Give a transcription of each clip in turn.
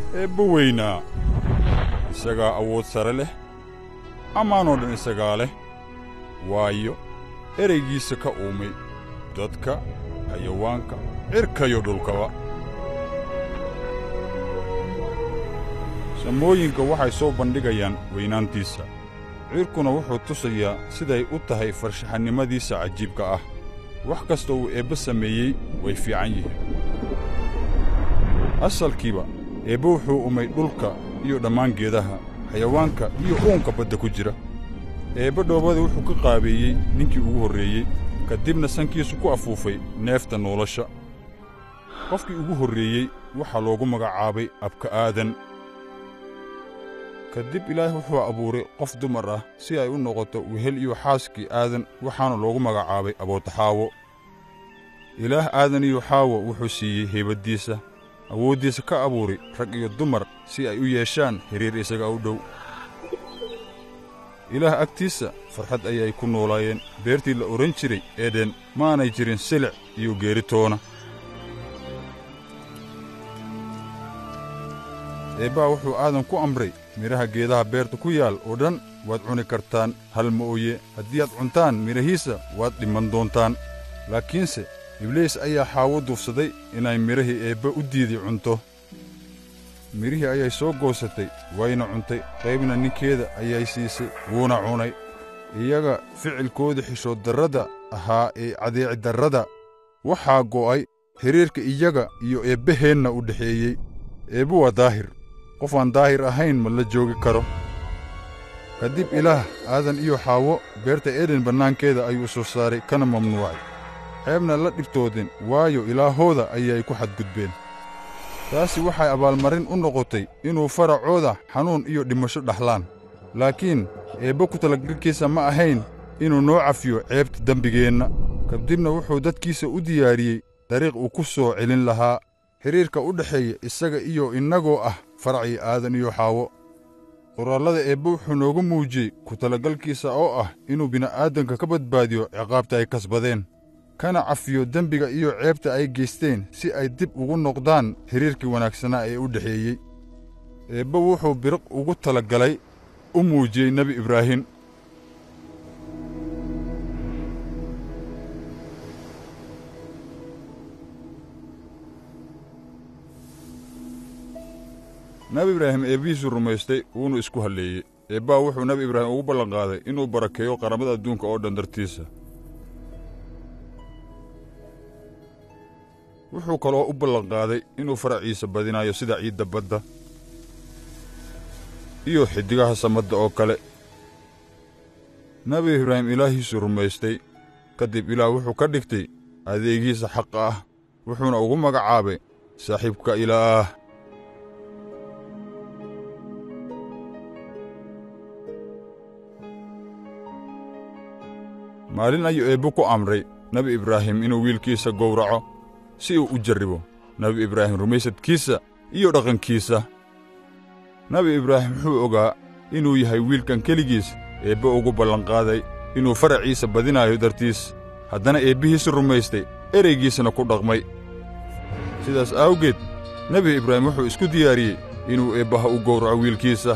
eebba weynaa isagaa awood sare leh ammaanoo dhan isagaa leh waayo eraygiisa ka uumay dadka xayawaanka cirkayo dhulkaba samooyinka waxay soo bandhigayaan weynaantiisa cirkuna wuxuu tusayaa siday u tahay farshaxannimadiisa cajiibka ah wax kasta uu eebbe sameeyey way fiican yihiin asalkiiba eebbe wuxuu umay dhulka iyo dhammaan geedaha xayawaanka iyo uunka badda ku jira eebbe dhoobada wuxuu ka qaabeeyey ninkii ugu horreeyey ka dibna sankiisu ku afuufay neefta nolosha qofkii ugu horreeyey waxaa loogu magacaabay abka aadan ka dib ilaah wuxuu abuuray qof dumar ah si ay u noqoto wehel iyo xaaskii aadan waxaana loogu magacaabay abootaxaawo ilaah aadan iyo xaawo wuxuu siiyey heybaddiisa awooddiisa ka abuuray rag iyo dumar si ay u yeeshaan xiriir isaga u dhow ilaah agtiisa farxad ayay ku noolaayeen beertii la odhan jiray eden maanay jirin silic iyo geeritoona eebbaa wuxuu aadan ku amray midhaha geedaha beerta ku yaal oo dhan waad cuni kartaan hal ma ooye haddii aad cuntaan midhahiisa waad dhimman doontaan laakiinse ibliis ayaa xaawo duufsaday inay midhahii eebbe u diiday cunto midhihii ayay soo goosatay wayna cuntay qaybna ninkeeda ayay siisay wuuna cunay iyaga ficilkooda xishood darrada ahaa ee cadeeci darrada waxaa go'ay xidhiirka iyaga iyo eebbaheenna u dhexeeyey eebbe waa daahir qof aan daahir ahayn ma la joogi karo ka dib ilaah aadan iyo xaawo beerta eden bannaankeeda ayuu soo saaray kana mamnuucay ceebna la dhibtoodeen waayo ilaahooda ayay ku xadgudbeen taasi waxay abaalmarin u noqotay inuu faracooda xanuun iyo dhimasho dhaxlaan laakiin eebbe ku talagalkiisa ma ahayn inuu noo cafiyo ceebta dembigeenna kadibna wuxuu dadkiisa u diyaariyey dariiq uu ku soo celin lahaa xidhiirka u dhexeeya isaga iyo innagoo ah faracii aadan iyo xaawo qoraallada eebbe wuxuu noogu muujiyey ku talagalkiisa oo ah inuu bini'aadanka ka badbaadiyo ciqaabta ay kasbadeen kana cafiyo dembiga iyo ceebta ay geysteen si ay dib ugu noqdaan xidhiirkii wanaagsanaa ee u dhexeeyey eebbe wuxuu biriq ugu talagalay u muujiyey nebi ibraahim nebi ibraahim eebbihiisuu rumaystay wuuna isku halleeyey eebbaa wuxuu nebi ibraahim ugu ballanqaaday inuu barakeeyo qaramada adduunka oo dhan dartiisa wuxuu kaloo u ballanqaaday inuu faraciisa badinayo sida ciidda badda iyo xiddigaha samadda oo kale nebi ibraahim ilaahiisuu rumaystay ka dib ilaah wuxuu ka dhigtay adeegiisa xaqa ah wuxuuna ugu magacaabay saaxiibka ilaah maalin ayuu eebbe ku amray nebi ibraahim inuu wiilkiisa gowraco si uu u jarribo nebi ibraahim rumaysadkiisa iyo dhaqankiisa nebi ibraahim wuxuu ogaa inuu yahay wiilkan keligiis eebbe ugu ballanqaaday inuu faraciisa badinaayo dartiis haddana eebbihiisu rumaystay ereygiisana ku dhaqmay sidaas awgeed nebi ibraahim wuxuu isku diyaariyey inuu eebbaha u gowraco wiilkiisa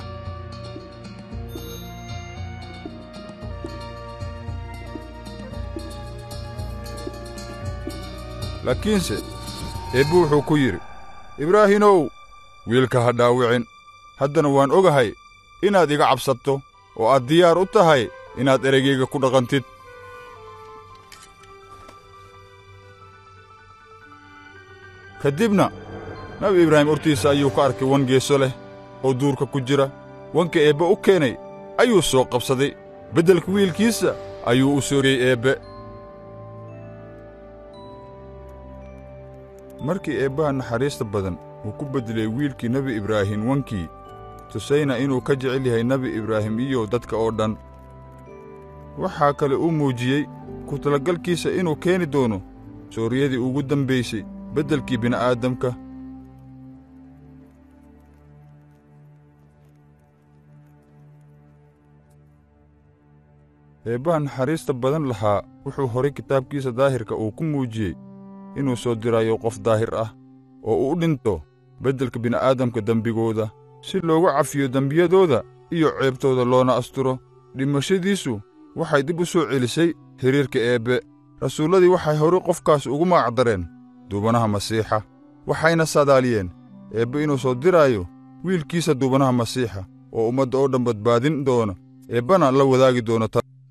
laakiinse eebbe wuxuu ku yidhi ibraahimow wiilka ha dhaawicin haddana waan ogahay inaad iga cabsato oo aad diyaar u tahay inaad ereygayga ku dhaqantid ka dibna nabi ibraahim hortiisa ayuu ka arkay wan geeso leh oo duurka ku jira wanka eebbe u keenay ayuu soo qabsaday beddelka wiilkiisa ayuu u sooriyey eebbe markii eebbaha naxariista badan uu ku beddelay wiilkii nebi ibraahim wankii tusayna inuu ka jecel yahay nebi ibraahim iyo dadka oo dhan waxaa kale uu muujiyey ku talagalkiisa inuu keeni doono sooriyadii ugu dambaysay beddelkii bini'aadamka eebbaha naxariista badan lahaa wuxuu horay kitaabkiisa daahirka uu ku muujiyey inuu soo dirayo qof daahir ah oo uu dhinto beddelka bini'aadamka dembigooda si loogu cafiyo dembiyadooda iyo ceebtooda loona asturo dhimashadiisu waxay dib u soo celisay xiriirka eebbe rasuulladii waxay hore qofkaas ugu magacdareen duubanaha masiixa waxayna sadaaliyeen eebbe inuu soo diraayo wiilkiisa duubanaha masiixa oo ummadda oo dhan badbaadin doono eebbana la wadaagi doono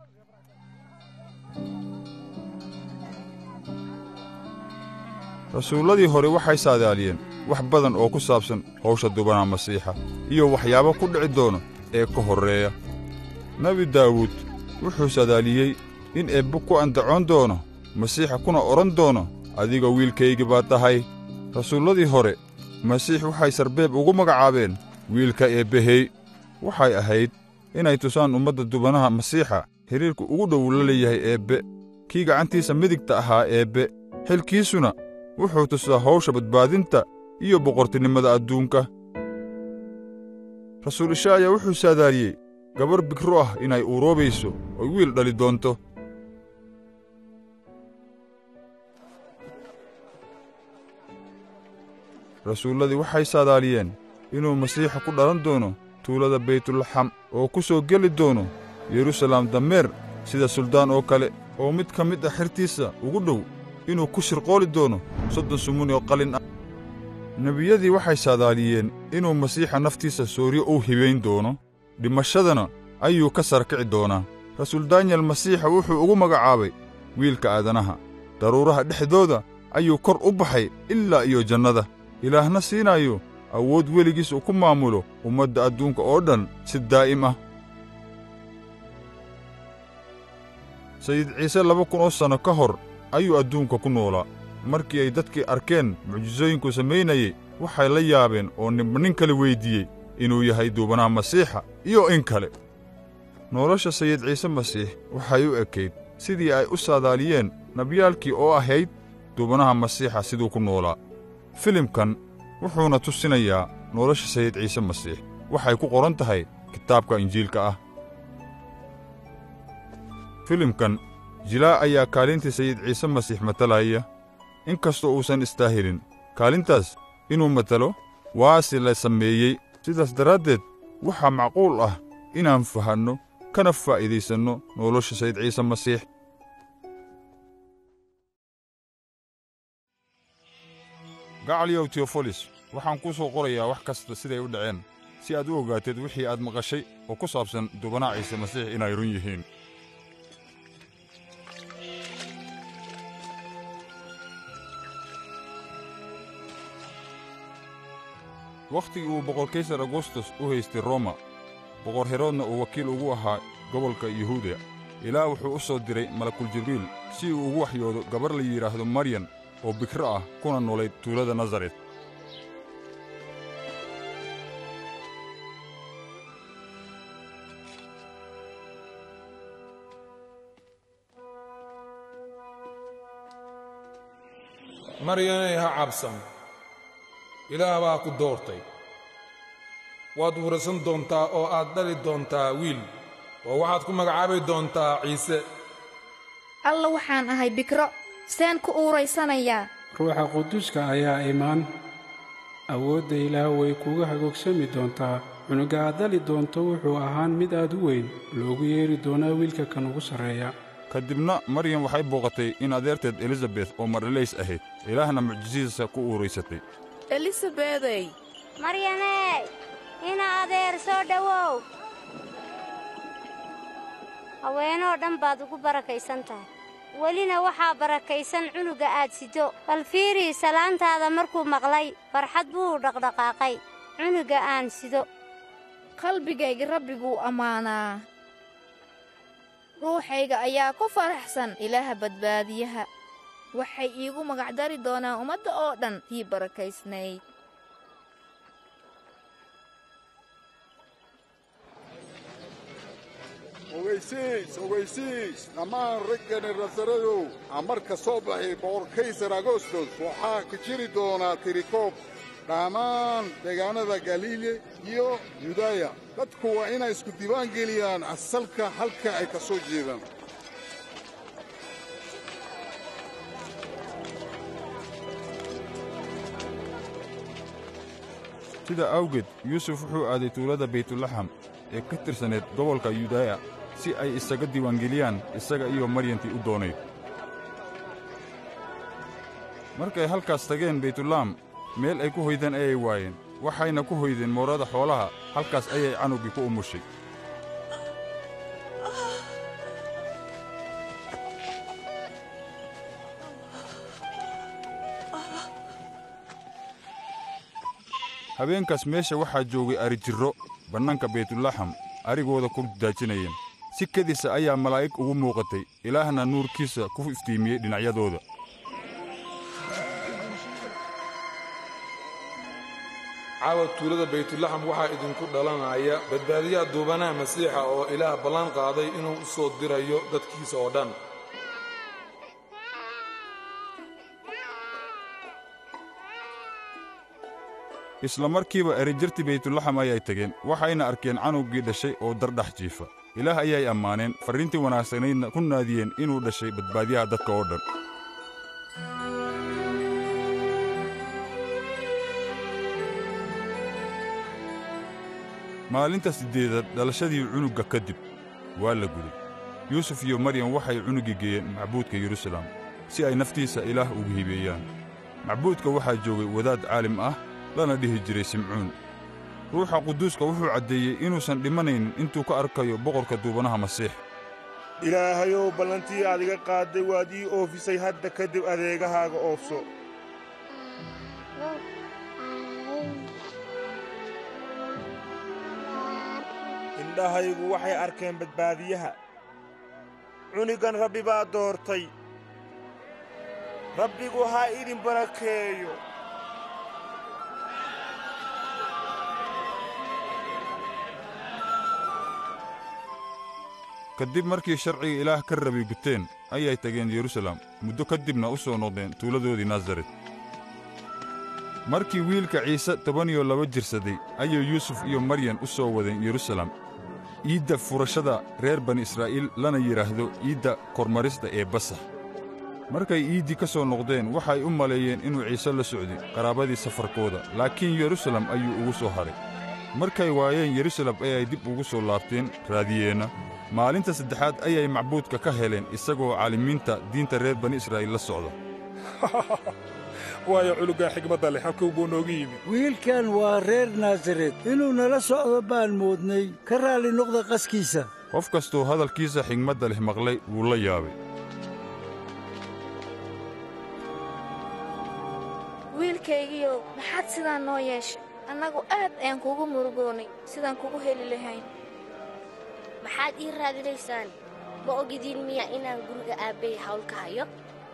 rasuulladii hore waxay saadaaliyeen wax badan oo ku saabsan hawsha duubanaha masiixa iyo waxyaabo ku dhici doono ee ka horreeya nebi daawuud wuxuu sadaaliyey in eebbe ku andacoon doono masiixa kuna odhan doono adiga wiilkaygi baad tahay rasuulladii hore masiix waxay sarbeeb ugu magacaabeen wiilka eebbehey waxay ahayd inay tusaan ummadda dubanaha masiixa xidhiirka ugu dhow la leeyahay eebbe kii gacantiisa midigta ahaa eebbe xilkiisuna wuxuu tusaa hawsha badbaadinta iyo boqortinimada adduunka rasuul ishaaya wuxuu saadaaliyey gabar bikro ah inay uuroobayso oy wiil dhali doonto rasuulladii waxay saadaaliyeen inuu masiixa ku dhalan doono tuulada baytulaxam oo ku soo geli doono yeruusalaam dameer sida suldaan oo kale oo mid ka mid ah xertiisa ugu dhow inuu ku shirqooli doono soddon sumuni oo qalin ah nebiyadii waxay saadaaliyeen inuu masiixa naftiisa sooryo uu hibayn doono dhimashadana ayuu ka sarkici doonaa rasuul daanyel masiixa wuxuu ugu magacaabay wiilka aadanaha daruuraha dhexdooda ayuu kor u baxay ilaa iyo jannada ilaahna siinaayo awood weligiis uu ku maamulo ummadda adduunka oo dhan si daa'im ah sayid ciise laba kun oo sanno ka hor ayuu adduunka ku noolaa markii ay dadkii arkeen mucjisooyinku samaynayey waxay la yaabeen oo ninba nin kale weyddiiyey inuu yahay duubanaha masiixa iyo in kale nolosha sayid ciise masiix waxay u ekayd sidii ay u saadaaliyeen nabiyaalkii oo ahayd duubanaha masiixa siduu ku noolaa filimkan wuxuuna tusinayaa nolosha sayid ciise masiix waxay ku qoran tahay kitaabka injiilka ah filimkan jilaa ayaa kaalintii sayid ciise masiix matalaya in kastoo uusan istaahilin kaalintaas inuu matalo waase la sameeyey sidaas daraaddeed waxaa macquul ah inaan fahanno kana faa'iidaysanno nolosha sayid ciise masiix gacaliyow teofolis waxaan kuu soo qorayaa wax kasta siday u dhaceen si aad u ogaateed wixii aad maqashay oo ku saabsan duubanaha ciise masiix inay run yihiin wakhtigii uu boqor kaysar agustus u haystay roma boqor heroodna uu wakiil ugu ahaa gobolka yuhuuda ilaah wuxuu u soo diray malakul jibriil si uu ugu waxyoodo gabar la yidhaahdo maryan oo bikro ah kuna noolayd tuulada nasaret maryanay ha cabsan ilaah baa ku doortay waad wurasan doontaa oo aad dhali doontaa wiil oo waxaad ku magacaabi doontaa ciise alla waxaan ahay bikro seen ku uuraysanayaa ruuxa quduska ayaa imaan awoodda ilaah way kuga hagoogsami doontaa cunuga aad dali doonto wuxuu ahaan mid aad u weyn loogu yeeri doonaa wiilka kan ugu sarreeya ka dibna maryam waxay booqatay in adeerteed elizabet oo marlelays ahayd ilaahna mucjisihiisa ku uuraysatay elisabedey maryaney ina adeer soo dhowow haweenoo dhan baad ugu barakaysan tahay welina waxaa barakaysan cunuga aad sido bal fiirii salaantaada markuu maqlay farxad buu dhaqdhaqaaqay cunuga aan sido qalbigayga rabbiguu ammaanaa ruuxayga ayaa ku faraxsan ilaaha badbaadiyaha waxay iigu magacdari doonaan ummadda oo dhan tii barakaysnayd ogaysiis ogaysiis dhammaan raggani rasaradow amarka soo baxay boqor kaysar agostos waxaa ka jiri doonaa tirikoob dhammaan deegaanada galiile iyo yudaya dadku waa inay isku diiwaan geliyaan asalka halka ay ka soo jeedaan sida awgeed yuusuf wuxuu aaday tuulada baytulaxam ee ka tirsaneed gobolka yudaaya si ay isaga diiwaangeliyaan isaga iyo maryantii u doonayd markay halkaas tageen baytulaam meel ay ku hoydaan ayay waayeen waxayna ku hoydeen moorada xoolaha halkaas ayay canuggii ku umushay habeenkaas meesha waxaa joogay arijirro bannaanka baytulaxam arigooda ku daajinayeen si kedisa ayaa malaa'ig ugu muuqatay ilaahna nuurkiisa ku iftiimiyey dhinacyadooda caawa tuulada baytulaxam waxaa idinku dhalanaya badbaadiyaha duubanaha masiixa oo ilaah ballan qaaday inuu u soo dirayo dadkiisa oo dhan isla markiiba erijirtii baytulaxam ayay tegeen waxayna arkeen canuggii dhashay oo dardhax jiifa ilaah ayay ammaaneen farriintii wanaagsanaydna ku naadiyeen inuu dhashay badbaadiyaha dadka oo dhan maalinta siddeedaad dhalashadii cunugga ka dib waa la guday yuusuf iyo maryam waxay cunuggii geeyeen macbuudka yeruusaalem si ay naftiisa ilaah ugu hibeeyaan macbuudka waxaa joogay wadaad caalim ah lana dhihi jiray simcuun ruuxa quduuska wuxuu caddeeyey inuusan dhimanaynin intuu ka arkayo boqorka duubanaha masiix ilaahayow ballantii aad iga qaadday waad ii oofisay hadda kadib adeegahaaga oofso indhahaygu waxay arkeen badbaadiyaha cunigan rabbi baa doortay rabbigu ha idin barakeeyo kadib markii sharciga ilaah ka rabi guteen ayay tageen yeruusaalem muddo ka dibna u soo noqdeen tuuladoodii nasaret markii wiilka ciise toban iyo laba jirsaday ayay yuusuf iyo maryan u soo wadeen yeruusaalem iidda furashada reer bani israa'iil lana yidhaahdo iidda kormarista ee basax markay iiddii ka soo noqdeen waxay u maleeyeen inuu ciise la socday qaraabadii safarkooda laakiin yeruusaalem ayuu ugu soo hadhay markay waayeen yeruusaalem ayay dib ugu soo laabteen raadiyeenna maalinta saddexaad ayay macbuudka ka heleen isagoo caalimiinta diinta reer bani israa'iil la socda waayo culugaa xigmadda leh halkuu buu noogu yimid wiilkan waa reer naasaret inuu nala socdo baan moodnay ka raalli noqda qaskiisa qof kastuu hadalkiisa xigmadda leh maqlay wuu la yaabay wiilkaygiiow maxaad sidaan noo yeeshay annagu aad ayaan kugu murugoonnay sidaan kugu heli lahayn maxaad ii raadinaysaan ma ogidiin miya inaan guriga aabbay hawl ka hayo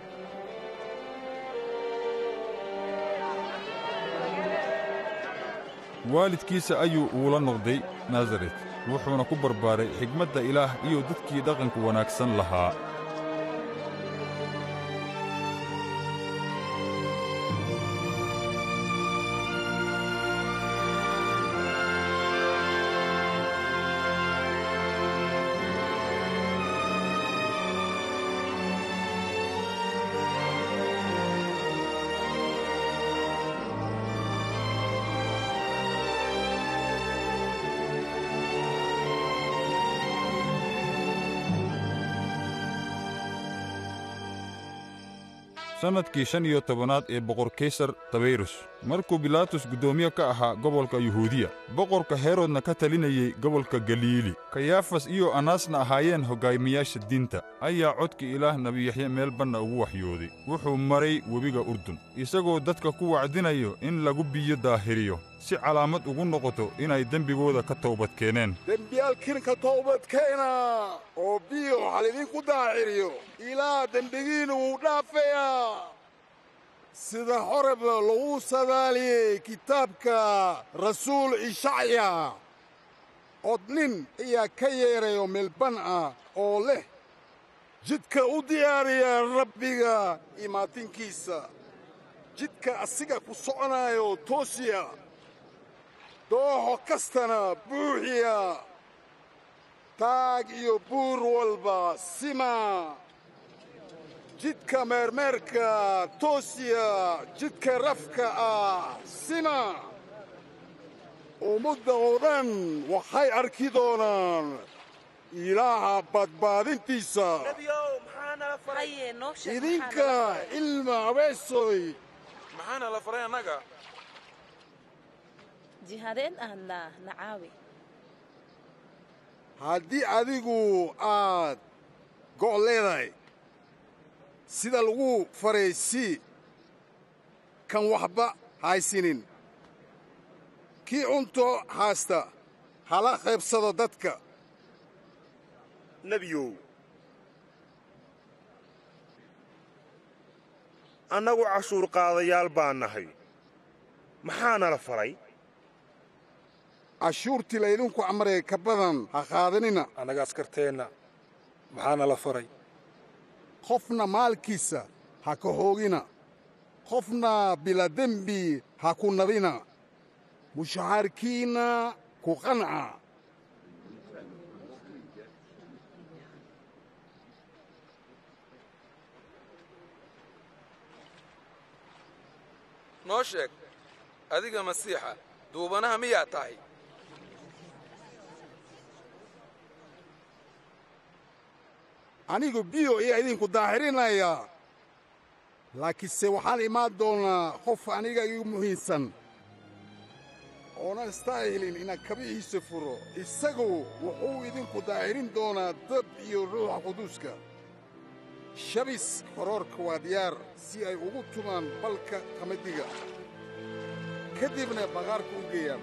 waalidkiisa ayuu uula noqday nasaret wuxuuna ku barbaaray xigmadda ilaah iyo dadkii dhaqanka wanaagsan lahaa sannadkii shan iyo tobanaad ee boqor kaysar tabayrus markuu bilaatus guddoomiye ka ahaa gobolka yuhuudiya boqorka herodna ka talinayey gobolka galiili kayaafas iyo anaasna ahaayeen hoggaamiyaasha diinta ayaa codkii ilaah nebiyaxye meel banna ugu waxyooday wuxuu maray webiga urdun isagoo dadka ku wacdinayo in lagu biyo daahiriyo si calaamad ugu noqoto inay dembigooda ka toobad keeneen dembiyaalkiin ka toobadkeena oo biyo waxaa laydinku daahiriyo ilaa dembigiinna wuu dhaafeyaa sida horeba lagu sadaaliyey kitaabka rasuul ishacya od nin ayaa ka yeedrayo meelban ah oo leh jidka u diyaariya rabbiga imaatinkiisa jidka asiga ku soconaayo toosiya dooxo kastana buuxiya taag iyo buur walba sima jidka meermeerka toosiya jidka rafka ah sima ummadda oo dhan waxay arki doonaan ilaaha badbaadintiisa idinka ilma abeesoy maxaana la faray annaga jihadeen ahnaa nacaawi haddii adigu aad go' leedahay sida lagu faraysi kan waxba haysinin kii cunto haasta hala qaybsado dadka nebiyow annagu cashuur qaadayaal baan nahay maxaana la faray cashuurtii laydinku amray ka badan ha qaadanina annaga askarteenna maxaana la faray qofna maalkiisa ha ka hoogina qofna biladembi ha ku nabina mushahaarkiinna ku qanca noo sheeg adiga masiixa duubanaha miyaa tahay anigu biyo ayaa idinku daahirinayaa laakiinse waxaan imaan doonaa qof aniga igu muhiimsan oona istaahilin inaan kabihiisa furo isagu wuxuu idinku daahirin doonaa dab iyo ruuxa quduuska shabis horoorka waa diyaar si ay ugu tumaan balka qamadiga ka dibna baqaarka u geeyaan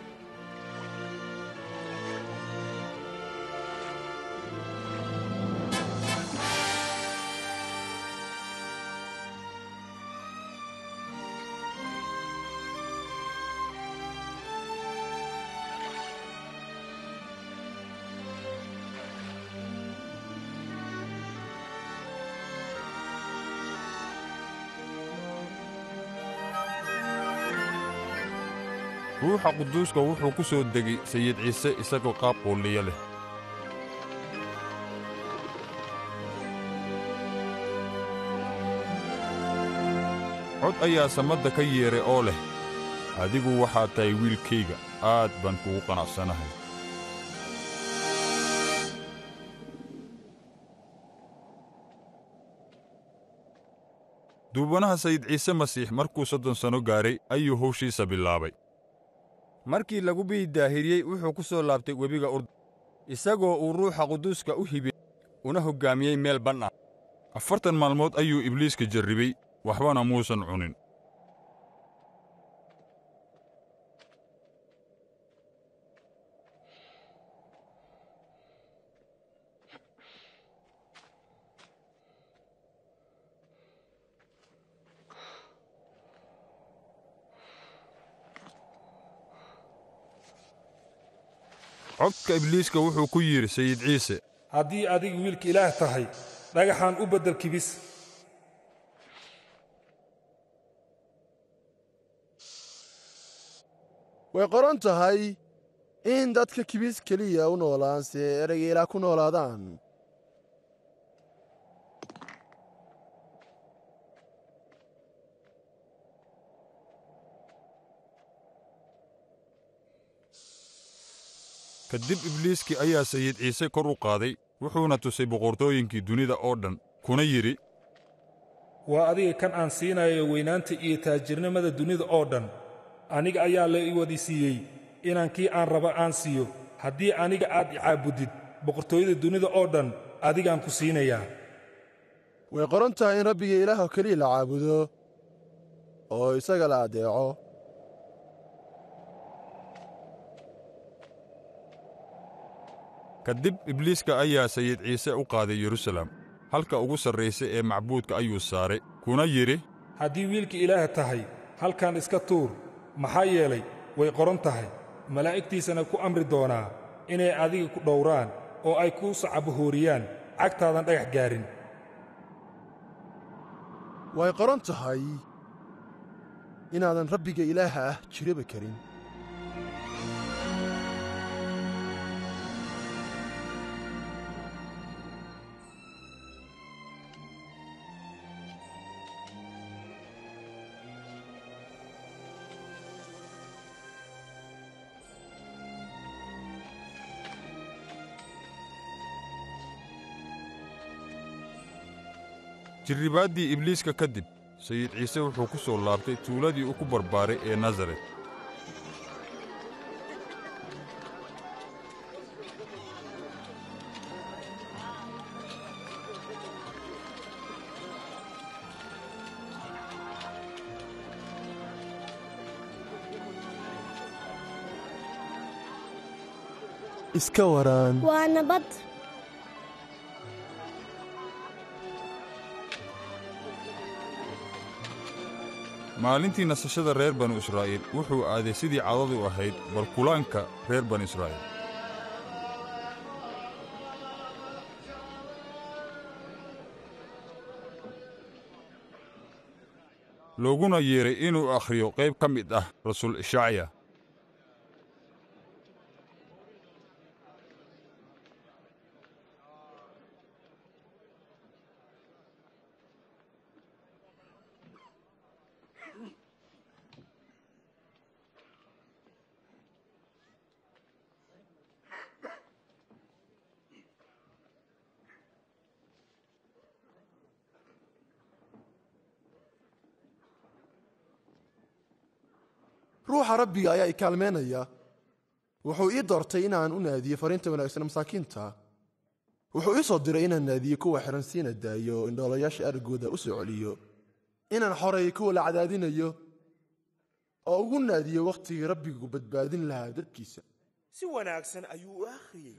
ruuxa quduuska wuxuu ku soo degay sayid ciise isagoo qaab quulliya leh cod ayaa samadda ka yeedhay oo leh adigu waxaad tahay wiilkayga aad baan kugu qanacsanahay duubanaha sayid ciise masiix markuu soddon sanno gaadhay ayuu howshiisa bilaabay markii lagu biyi daahiriyey wuxuu ku soo laabtay webiga urdun isagoo uu ruuxa quduuska u hibiyey una hoggaamiyey meel ban ah afartan maalmood ayuu ibliiska jarribay waxbana muusan cunin codka ibliiska wuxuu ku yidhi sayid ciise haddii adigu wiilka ilaah tahay dhagaxaan u beddel kibis way qoran tahay in dadka kibis keliya u noolaan si ay ereyga ilaah ku noolaadaan ka dib ibliiskii ayaa sayid ciise kor u qaaday wuxuuna tusay boqortooyinkii dunida oo dhan kuna yidhi waa adiga kan aan siinayo weynaanta iyo taajirnimada dunida oo dhan aniga ayaa la i wadi siiyey inaan kii aan raba aan siiyo haddii aniga aad i caabuddid boqortooyada dunida oo dhan adigaan ku siinayaa way qoran tahay in rabbiga ilaahoo keliya la caabudo oo isaga la addeeco ka dib ibliiska ayaa sayid ciise u qaaday yerusalem halka ugu sarraysa ee macbuudka ayuu saaray kuna yidhi haddii wiilka ilaah tahay halkan iska tuur maxaa yeelay way qoran tahay malaa'igtiisana ku amri doonaa inay adiga ku dhowraan oo ay kuu sacabahooriyaan cagtaadan dhagax gaarin way qoran tahay inaadan rabbiga ilaaha ah jiraba karin jirribaaddii ibliiska ka dib sayid ciise wuxuu ku soo laabtay tuuladii uu ku barbaaray ee nasaret iska waraan waa nabad maalintii nasashada reer banu israa'iil wuxuu aaday sidii cadadu ahayd barkulaanka reer banu israa'iil looguna yeedhay inuu akhriyo qayb ka mid ah rasuul ishacya ruuxa rabbiga ayaa i kaalmeynaya wuxuu ii doortay inaan u naadiyo fariinta wanaagsan masaakiinta wuxuu ii soo diray inaan naadiyo kuwa xihan siina daayo indhoolayaasha araggooda u soo celiyo inaan xoreeyo kuwa la cadaadinayo oo ugu naadiyo wakhtigii rabbigu badbaadin lahaa dadkiisa si wanaagsan ayuu u akhriyey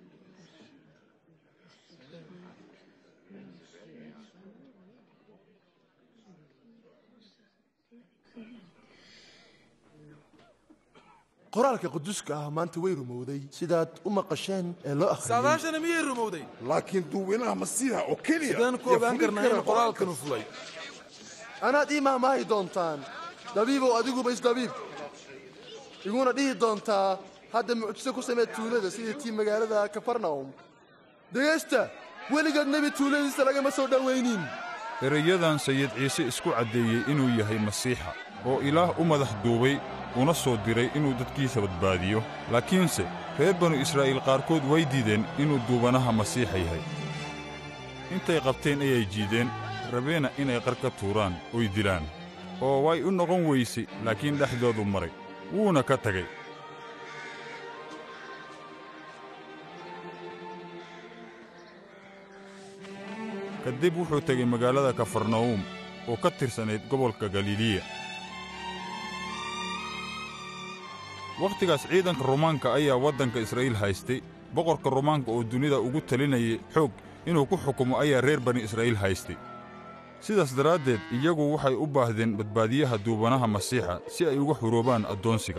qoraalka quduska ah maanta way rumowday sidaad u maqasheen ee loo akhriyey saadaashana miyay rumowday laakiin duwinaha masiixa oo keliya sidaan ku ogaan karnaa in qoraalkanu fulay anaad ii mahmaahi doontaan dabiibow adiguba isdabiib iguna dhihi doontaa hadda mucjiso ku samee tuulada sidii tii magaalada kafarnawm dhegaysta weligeed nebi tuuladiisa lagama soo dhowaynin erayadan sayid ciise isku caddeeyey inuu yahay masiixa oo ilaah u madax duubay una soo diray inuu dadkiisa badbaadiyo laakiinse reer banu israa'iil qaarkood way diideen inuu duubanaha masiixa yahay intay qabteen ayay jiideen rabeena inay qar ka tuuraan oy dilaan oo way u noqon weysay laakiin dhexdoodu maray wuuna ka tegay kadib wuxuu tegey magaalada kafarnawum oo ka tirsanayd gobolka galiiliya wakhtigaas ciidanka rumaanka ayaa waddanka israa'iil haystay boqorka rumaanka oo dunida ugu talinayay xoog inuu ku xukumo ayaa reer bani israa'iil haystay sidaas daraaddeed iyagu waxay u baahdeen badbaadiyaha duubanaha masiixa si ay uga xuroobaan addoonsiga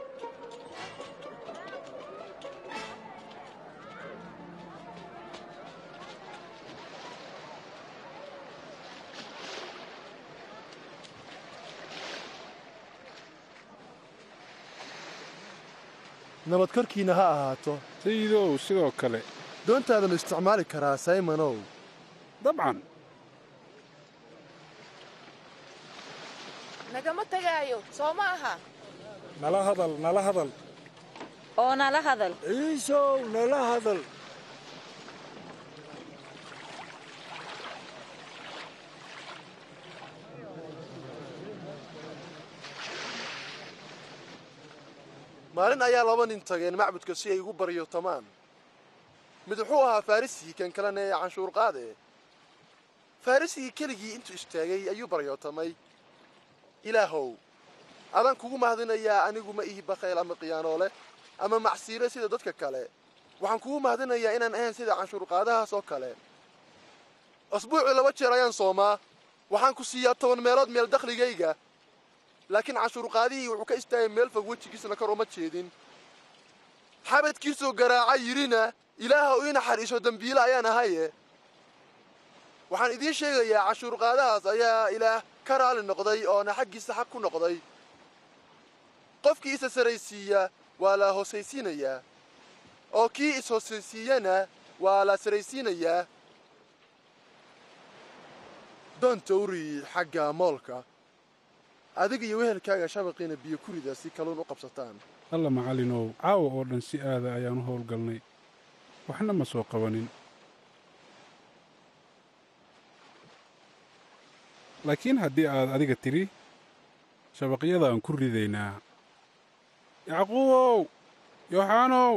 nabad korkiinna ha ahaato sayidow sidoo kale doontaadanu isticmaali karaa saymonow dabcan nagama tegaayo soo ma aha nala hadal nala hadal oo nala hadal ciisow nala hadal maalin ayaa laba nin tageen macbudka si ay ugu baryotamaan mid wuxuu ahaa farrisigii kan kalena ee canshuur qaade farrisigii keligii intuu istaagay ayuu baryootamay ilaahow adaan kugu mahadinayaa anigu ma ihi bakhayl ama khiyaanoole ama macsiire sida dadka kale waxaan kugu mahadinayaa inaan ahayn sida canshuurqaadahaas oo kale asbuucii laba jeer ayaan soomaa waxaan ku siiyaa toban meelood meel dakhligayga laakiin canshuurqaadihii wuxuu ka istaagay meel fog wejigiisna kor uma jeedin xabadkiisoo garaaca yidhina ilaaha u ii naxariiso dembiile ayaan ahaye waxaan idiin sheegayaa canshuurqaadahaas ayaa ilaah ka raali noqday oona xaggiisa xaq ku noqday qofkii isa saraysiiya waa la hoosaysiinayaa oo kii is-hoosaysiiyana waa la saraysiinayaa doonta uri xagga moolka adiga iyo wehelkaaga shabaqiina biyo ku rida si kaluun u qabsataan alla macallinow caawa oo dhan si aada ayaan u howlgalnay waxna ma soo qabanin laakiin haddii aad adiga tidhi shabaqyada aan ku ridaynaa yacquubow yooxaanow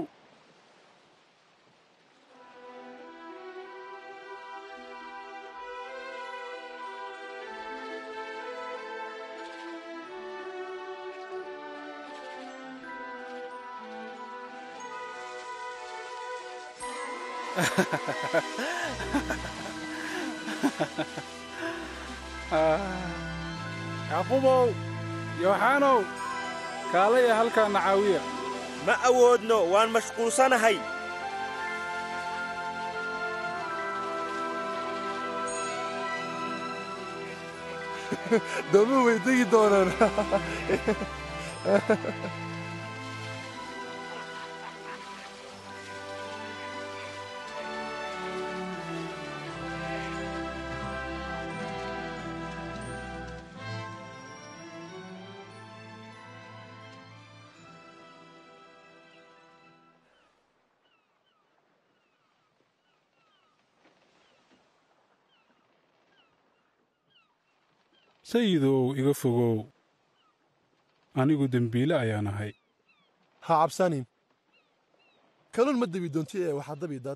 yacquubow yooxaanow kaalaya halkaanna caawiya ma awoodno waan mashquulsanahay doomuhu way degi doonaan sayidow iga fogow anigu dembiile ayaan ahay ha cabsanin kaluun ma debi doonti ee waxaa dabi dad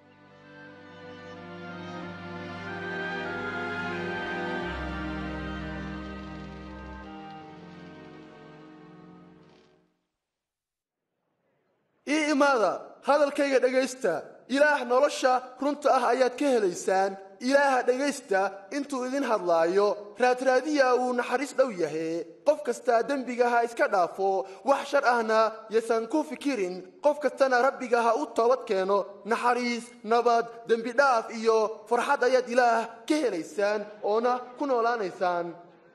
ii imaada hadalkayga dhegaysta ilaah nolosha runta ah ayaad ka helaysaan ilaaha dhegaysta intuu idin hadlaayo raadraadiya uu naxariis dhow yahe qof kastaa dembiga ha iska dhaafo wax shar ahna yasan ku fikirin qof kastana rabbiga ha u toobad keeno naxariis nabad dembidhaaf iyo farxad ayaad ilaah ka helaysaan oona ku noolaanaysaan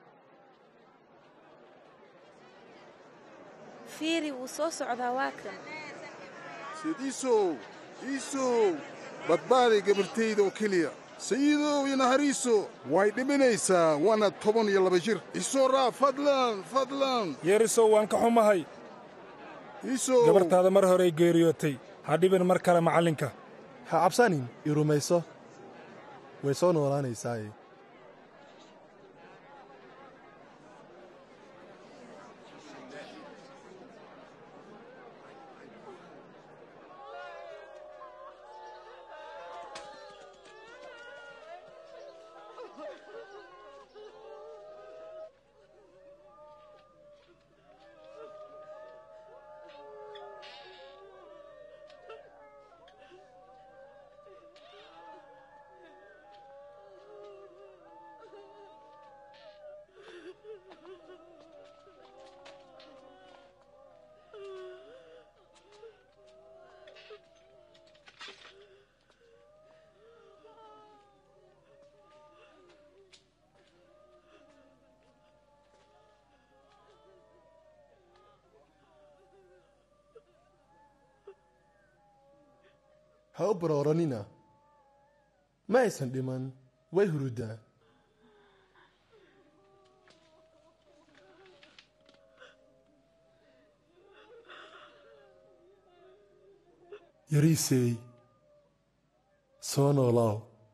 fiiri wuu soo socdaa waa kan sidiisow iisow badbaaday gabartayda oo keliya sayidow iyo nahariiso way dhiminaysaa waana toban iyo laba jir isoo raa fadlan fadlan yeerisow waan ka xumahay iisow gabartaada mar horey geeriyootay ha dhibin mar kale macallinka ha cabsanin i rumayso way soo noolaanaysaaye ha u barooranina ma aysan dhiman way hurudaa yariisey soo noolaaw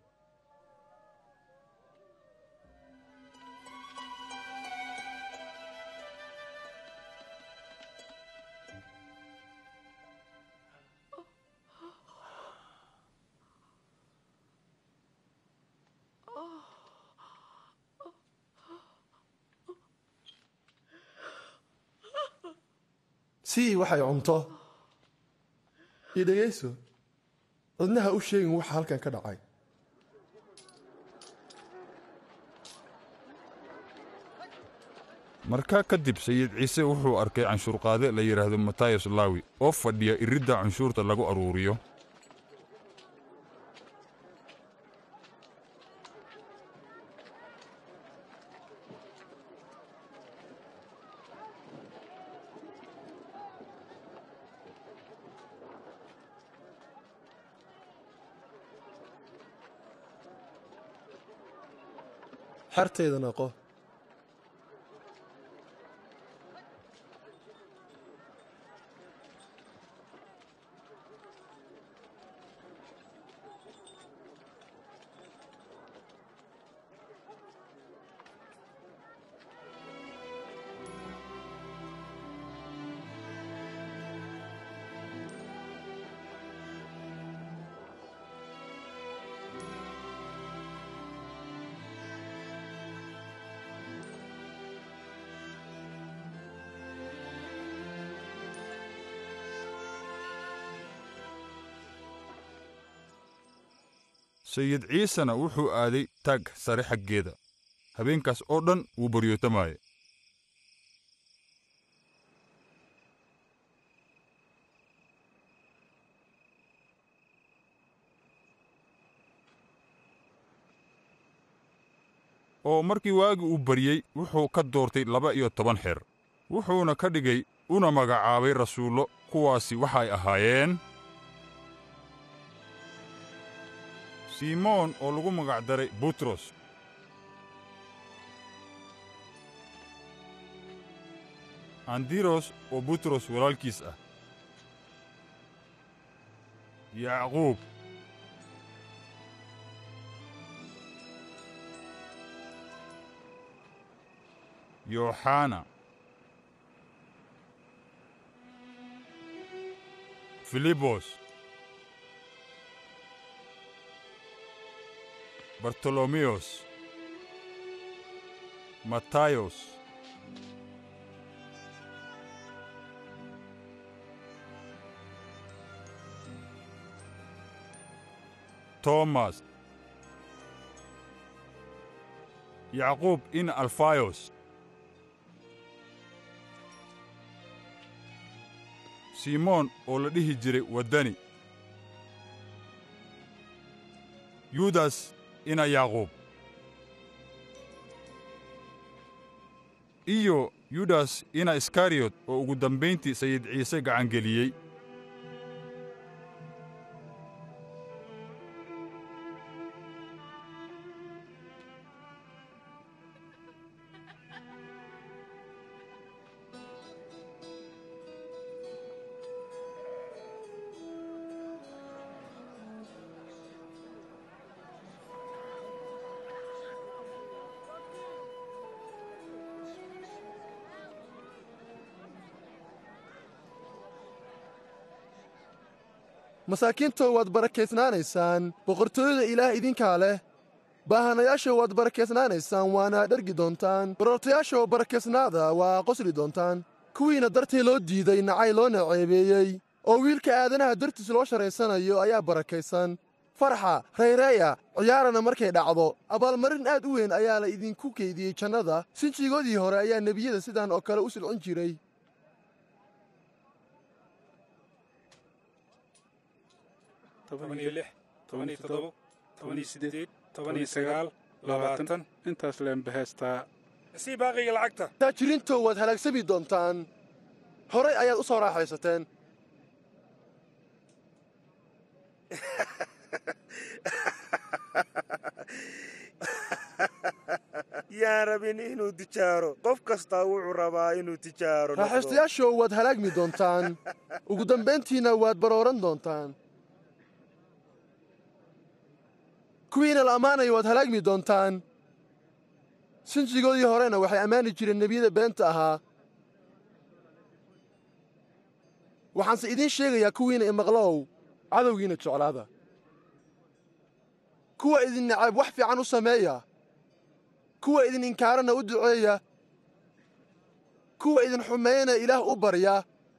sii waxay cunto io dhegayso cidna ha u sheegin waxa halkan ka dhacay markaa kadib sayid ciise wuxuu arkay canshuurqaade la yidhaahdo matayas laawi oo fadhiya iridda canshuurta lagu aruuriyo xertayda noqo sayid ciisena wuxuu aaday taag sare xaggeeda habeenkaas oo dhan wuu baryootamaaye oo markii waagii uu baryey wuxuu ka doortay laba iyo toban xeer wuxuuna ka dhigay una magacaabay rasuullo kuwaasi waxay ahaayeen simoon oo lagu magacdaray butros andiros oo butros walaalkiis ah yacquub yooxana filibos bartolomeyos matayos tomas yacquub in alfayos simoon oo la dhihi jiray waddani yudas ina yacquub iyo yudas ina iskariyot oo ugu dambayntii sayid ciise gacangeliyey masaakiinto waad barakaysnaanaysaan boqortooyada ilaah idinkaa leh baahanayaasha waad barakaysnaanaysaan waana dhergi doontaan barortayaasha barakaysnaada waa qosli doontaan kuwiina dartii loo diiday nacay loo naceebeeyey oo wiilka aadanaha dartiis loo sharaysanayo ayaa barakaysan farxa rayreeya ciyaarana markay dhacdo abaalmarin aad u weyn ayaa la idinku keydiyey jannada sinjigoodii hore ayaa nebiyada sidaan oo kale u silcin jiray tobaniyo lix tobaniyo toddobo tobaniyo siddeed tobaniyo sagaal labaatan intaas leen baheestaa sii baaqiga lacagta taajiriintow waad halaagsami doontaan horay ayaad u soo raaxaysateen yaan rabin inuu tijaaro qof kastaa wuxuu rabaa inuu tijaaro noqdo. raaxaystayaashow waad halaagmi doontaan ugu dambayntiinna waad barooran doontaan kuwiina la ammaanayo waad halaagmi doontaan sinjigoodii horena waxay ammaani jireen nebiyada beenta ahaa waxaanse idiin sheegayaa kuwiina imaqlow cadowgiina jeclaada kuwa idin nacab wax fiican u sameeya kuwa idin inkaarana u duceeya kuwa idin xumeeyana ilaah u barya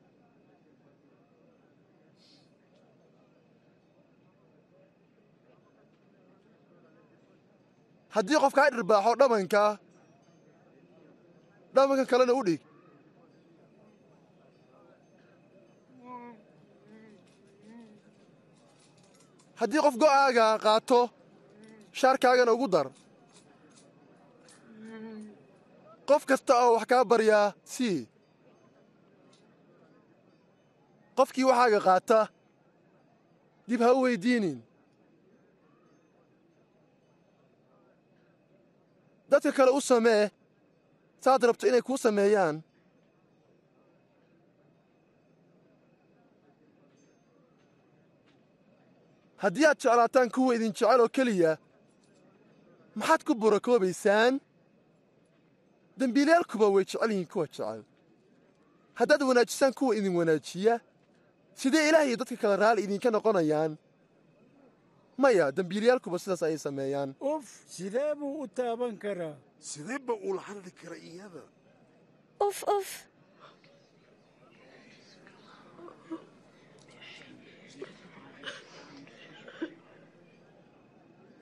haddii qof kaa dhirbaaxo dhabanka dhabanka kalena u dhig haddii qof go'aaga qaato shaarkaagana ugu dar qof kasta oo wax kaa baryaa sii qofkii waxaaga qaata dib ha u weyddiinin dadka kale u samee saad rabto inay kuu sameeyaan haddii aad jeclaataan kuwa idin jecel oo keliya maxaad ku burakoobaysaan dembiilayaalkuba way jecel yihiin kuwa jecel haddaad wanaajisaan kuwa idin wanaajiya sidee ilaah iyo dadka kale raalli idinka noqonayaan maya dembiilayaalkuba sidaas ayay sameeyaan uf sidee buu u taaban karaa sidee ba ula hadli kara iyada uf uf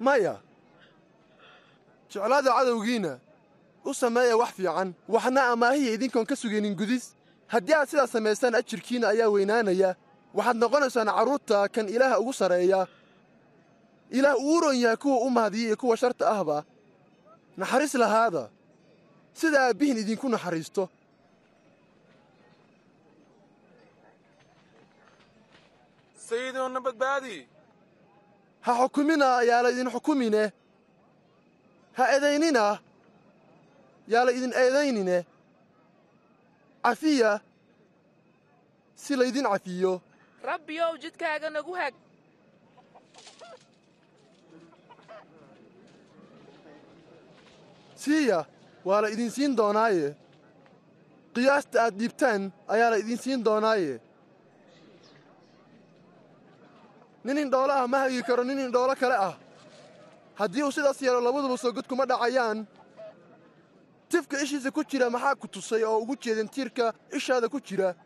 maya jeclaada cadowgiinna u sameeya wax fiican waxna amaahiya idinkoon ka sugaynin gudis haddii aad sidaas samaysaan ajirkiinna ayaa weynaanaya waxaad noqonaysaan carruurta kan ilaaha ugu sarreeya ilaah uu u ron yahay kuwa u mahadiya iyo kuwa sharta ahba naxariis lahaada sida aabbihin idinku naxariisto sayidinoona badbaadi ha xukumina yaa la idin xukumine ha edaynina yaa la idin eedaynine cafiya si laydin cafiyo rabbiyow jidkaaga nagu hag siiya waa la idin siin doonaaye qiyaasta aad dhiibtaan ayaa la idin siin doonaaye nin indhoolo ah ma hagi karo nin indhoolo kale ah haddii uu sidaas yeelo labaduba soo god kuma dhacayaan tifka ishiisa ku jira maxaa ku tusay oo ugu jeedin tiirka ishaada ku jira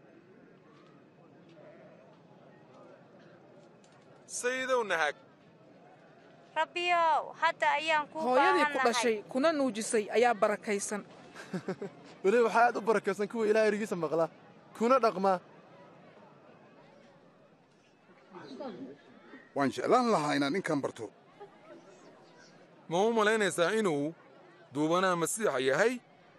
sayidow nahag rabbiyow hadda ayaan kuu hooyadii ku baahannahay dhashay kuna nuujisay ayaa barakaysan weliba waxaa aad u barakaysan kuwa ilaah erigiisa maqla kuna dhaqma waan jeclaan lahaa inaad ninkan barto ma u malaynaysaa inuu duubanaha masiixa yahay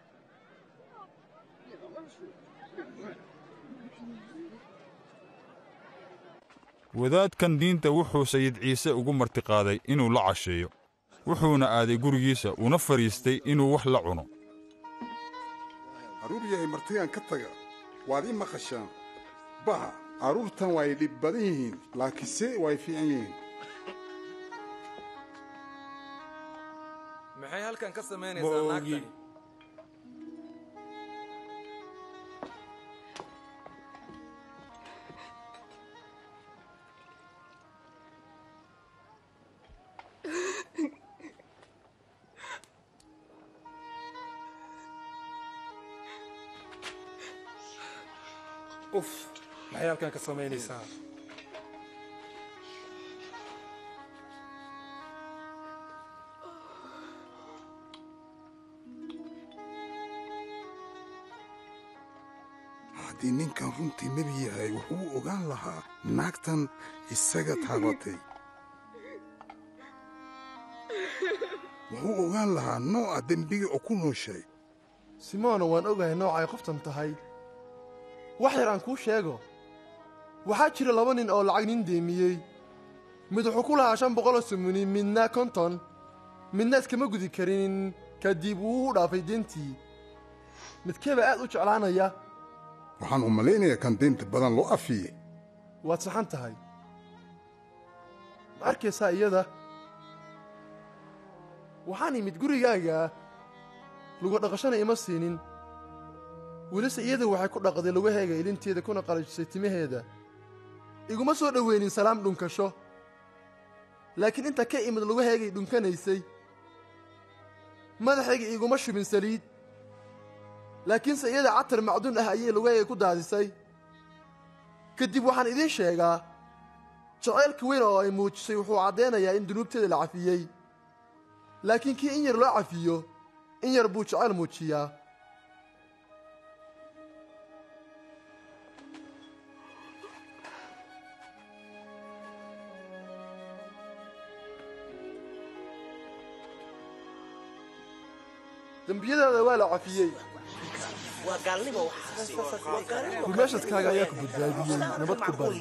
wadaadkan diinta wuxuu sayid ciise ugu martiqaaday inuu la casheeyo wuxuuna aaday gurigiisa una fadhiistay inuu wax la cuno carruur yahay martigaan ka taga waad ii maqashaan baha carruurtan way dhib badan yihiin laakiinse way fiican yihiin maxay halkan ka samaynaysaa naagtani uf maxay halkan ka samaynaysaa haddii ninkan runtii nebi yahay wuxuu ogaan lahaa naagtan isaga taabatay wuxuu ogaan lahaa nooca dembiga oo ku nooshay simoona waan ogahay noocay qoftan tahay wax yar aan kuu sheego waxaa jira laba nin oo lacag nin deemiyey mid wuxuu ku lahaa shan boqoloo sumuni midna konton midna iskama gudi karin kadib wuu u dhaafay deentii midkeeba aad u jeclaanaya waxaan u malaynayaa kan deynta badan loo afiyey waad saxan tahay ma arkaysaa iyada waxaan imid gurigaaga luga dhaqashana ima siinin welise iyada waxay ku dhaqday lugaheega ilinteeda kuna qalajisay timaheeda iguma soo dhoweynin salaam dhunkasho laakiin inta ka imid lugaheegay dhunkanaysay madaxayga iguma shubin saliid laakiinse iyada catar macduun ah ayay lugaheega ku daadisay kadib waxaan idiin sheegaa jacaylka weyn oo ay muujisay wuxuu caddaynayaa in dunuubteeda la cafiyey laakiin kii in yar loo cafiyo in yar buu jacayl muujiyaa dembiyadaada waa la cafiyey rumeeshadkaaga ayaa ku badbaadiyey nabad ku bari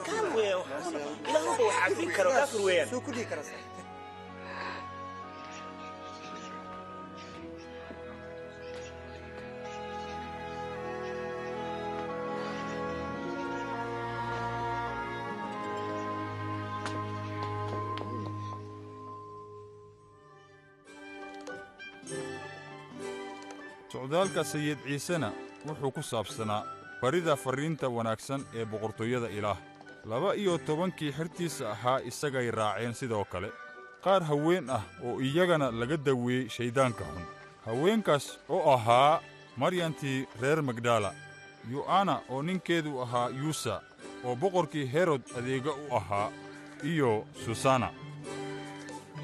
socdaalka sayid ciisena wuxuu ku saabsanaa barida farriinta wanaagsan ee boqortooyada ilaah laba iyo tobankii xertiisa ahaa isagay raaceen sidoo kale qaar haween ah oo iyagana laga daweeyey shayddaanka xun haweenkaas oo ahaa maryantii reer magdala yu'ana oo ninkeedu ahaa yuusa oo boqorkii herod adeega u ahaa iyo susana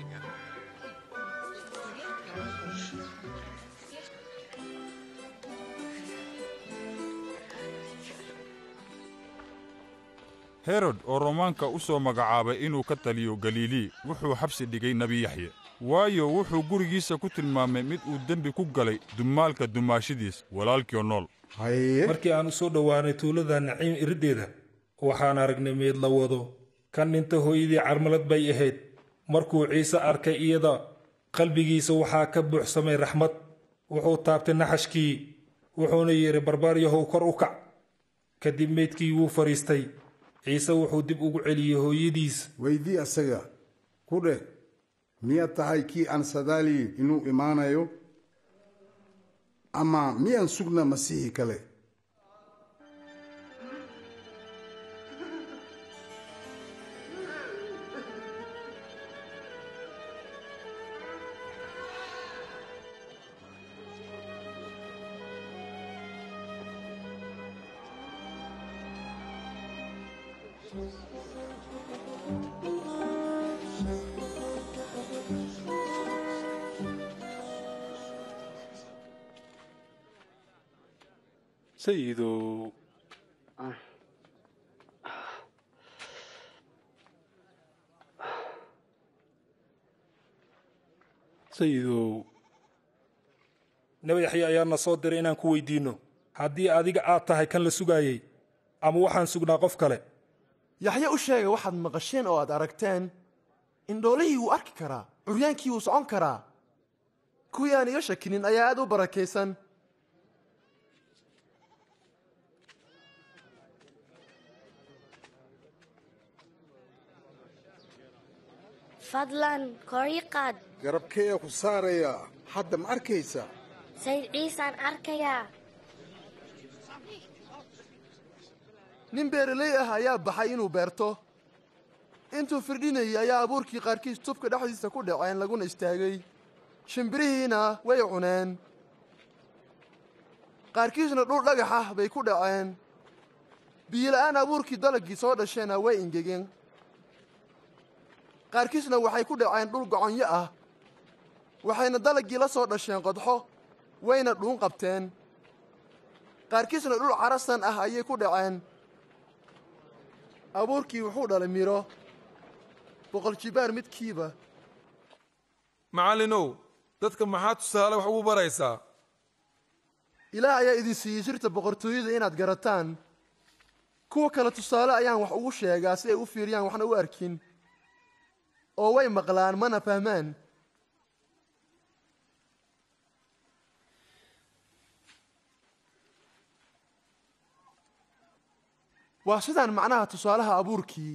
herod oo romaanka u soo magacaabay inuu ka taliyo galilii wuxuu xabsi dhigay nebi yaxye waayo wuxuu gurigiisa ku tilmaamay mid uu dembi ku galay dumaalka dumaashidiis walaalkiio nool markii aan u soo dhowaanay tuulada naciim iriddeeda waxaan aragnay meed la wado kan dhinta hooyadii carmalad bay ahayd markuu ciise arkay iyada qalbigiisa waxaa ka buuxsamay raxmad wuxuu taabtay naxashkii wuxuuna yidhi barbaaryahow kor u kac kadib meydkii wuu fadhiistay ciise wuxuu dib ugu celiyey hooyadiis weydii asaga ku dheh miyaad tahay kii aan sadaaliyin inuu imaanayo ama miyaan sugna masiixi kale sayidow sayidow nabi yaxye ayaana soo diray inaan ku weydiinno haddii adiga aad tahay kan la sugaayey ama waxaan sugnaa qof kale yaxye u sheega waxaad maqasheen oo aad aragteen indhoolihii wuu arki karaa curyaankii wuu socon karaa kuwii aan iga shakinin ayaa aad u barakaysan fadlan kor ii qaad garabkeeya ku saaraya hadda ma arkaysaa sayid ciisaan arkayaa nin beeraley ah ayaa baxay inuu beerto intuu firdhinayay ayaa abuurkii qaarkiis tubka dhexdiisa ku dhaceen laguna istaagay shimbirihiina way cuneen qaarkiisna dhul dhagax ah bay ku dhaceen biyola'aan abuurkii dalaggii soo dhasheenna way ingegeen qaarkiisna waxay ku dhaceen dhul goconyo ah waxayna dalaggii la soo dhasheen qodxo wayna dhuun qabteen qaarkiisna dhul carasan ah ayay ku dhaceen abuurkii wuxuu dhalay midho boqol jibaar midkiiba macallinow dadka maxaa tusaale wax ugu baraysaa ilaah ayaa idin siiyey sirta boqortooyada inaad garataan kuwa kale tusaale ayaan wax ugu sheegaa si ay u fiiriyaan waxna u arkin oo way maqlaan mana fahmaan waa sidaan macnaha tusaalaha abuurkii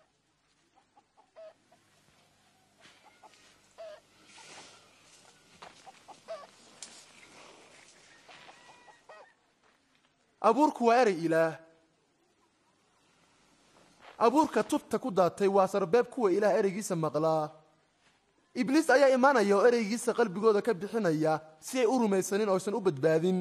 abuurku waa erey ilaah abuurka tubta ku daatay waa sarbeeb kuwa ilaah ereygiisa maqlaa ibliis ayaa imaanaya oo ereygiisa qalbigooda ka bixinaya si ay u rumaysanin ooysan u badbaadin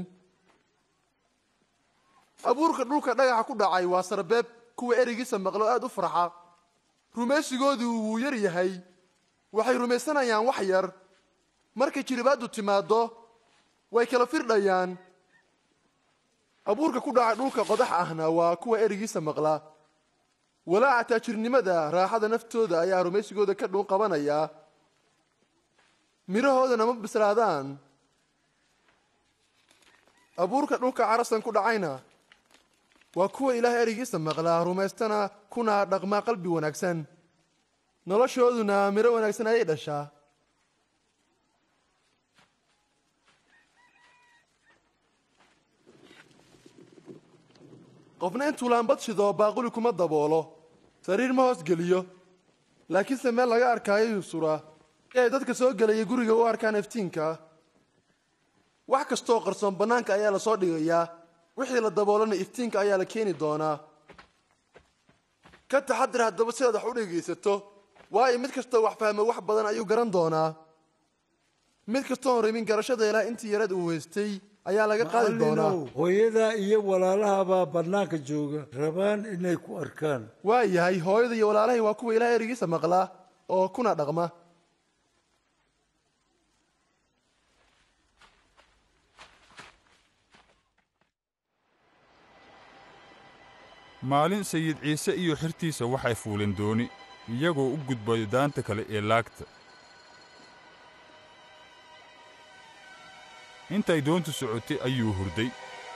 abuurka dhulka dhagaxa ku dhacay waa sarbeeb kuwa ereygiisa maqla oo aad u farxa rumaysigoodu wuu yar yahay waxay rumaysanayaan wax yar markay jiribaaddu timaaddo way kala firdhayaan abuurka ku dhacay dhulka qodax ahna waa kuwa ereygiisa maqla walaaca taajirnimada raaxada naftooda ayaa rumaysigooda ka dhuun qabanaya midhahoodana ma bislaadaan abuurka dhulka carasan ku dhacayna waa kuwa ilaah ereygiisa maqlaa rumaystana kuna dhaqmaa qalbi wanaagsan noloshooduna midho wanaagsan ayay dhashaa qofna intuu laambad shido baaquli kuma daboolo sariir ma hoos geliyo laakiinse meel laga arkaayo yuu suraa si ay dadka soo gelaya guriga u arkaan iftiinka wax kastooo qarsoon bannaanka ayaa la soo dhigayaa wixii la daboolana iftiinka ayaa la keeni doonaa ka taxadir haddaba sidaad wax u dhegaysato waayo mid kastoo wax fahma wax badan ayuu garan doonaa mid kastoon rabin garashada ilaah intii yarad uu haystay ayaa laga qaadi doonaa hooyadaa iyo walaalahabaa bannaanka jooga rabaan inay ku arkaan waa yahay hooyada iyo walaalahay waa kuwa ilaah erigiisa maqlaa oo kuna dhaqma maalin sayid ciise iyo xirtiisa waxay fuuleen dooni iyagoo u gudbayo daanta kale ee laagta intay doontu socotay ayuu hurday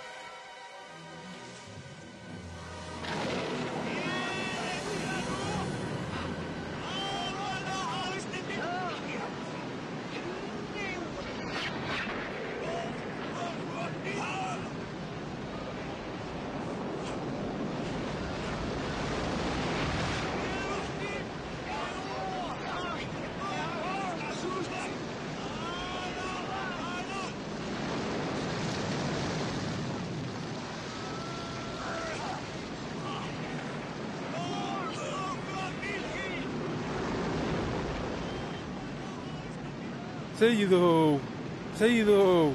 sayidow sayidow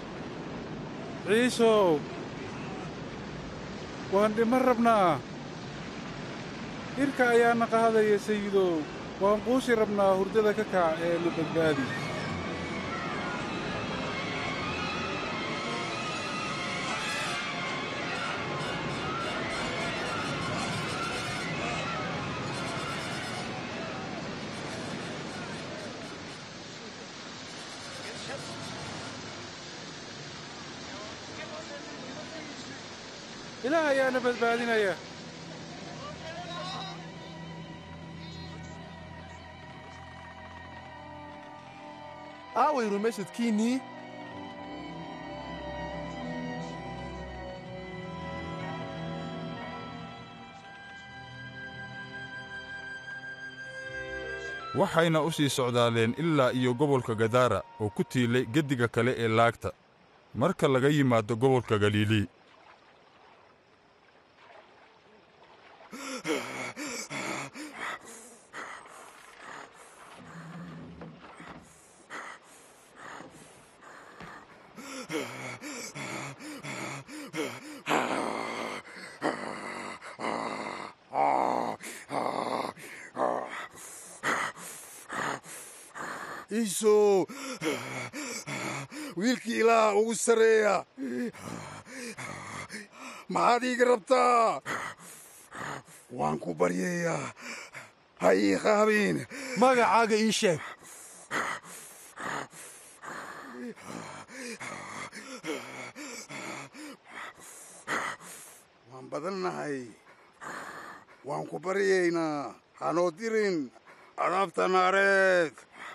ciisow waan dhiman rabnaa hirka ayaana qaadaya sayidow waan quusi rabnaa hurdada ka kac ee na badbaadi ilaah ayaana badbaadinaya aaway rumaysadkiinnii waxayna u sii socdaaleen ilaa iyo gobolka gadaara oo ku tiilay geddiga kale ee laagta marka laga yimaado gobolka galilii iisow wiilkii ilaaha ugu sarreeya maxaad iiga rabtaa waan ku baryayaa ha ii qaabin magacaaga ii sheeg waan badannahay waan ku baryaynaa hanoo dirin adaabta naareed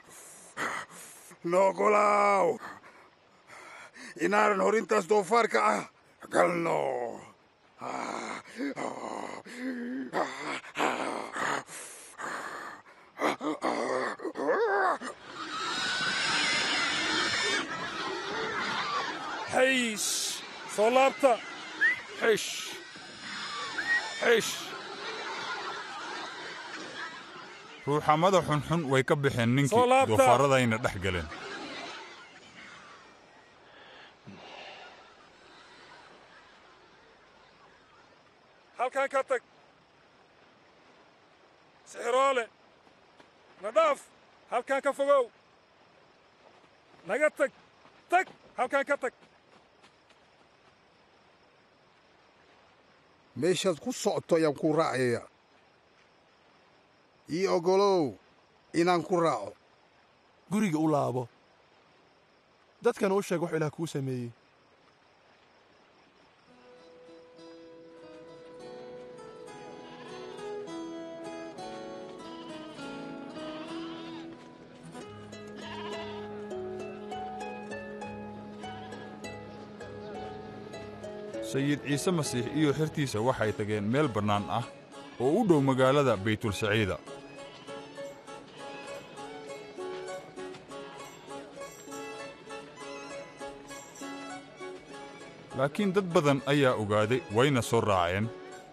noogolaaw inaanan horintaas doofaarka ah galno xayish soo laabta xish xish ruuxamada xunxun way ka baxeen ninkii Soo laabta. doofaarradayna dhex galeen halkan ka tag sixiroole na dhaaf halkan ka fogow naga tag tag halkan ka tag meeshaad ku socoto ayaan kuu raacaya ii oggolow inaan ku raaco guriga u laabo dadkana u sheeg wax ilaah kuu sameeyey sayid ciise masiix iyo xertiisa waxay tageen meel bannaan ah oo u dhow magaalada baytulsaciida laakiin dad badan ayaa ogaaday wayna soo raaceen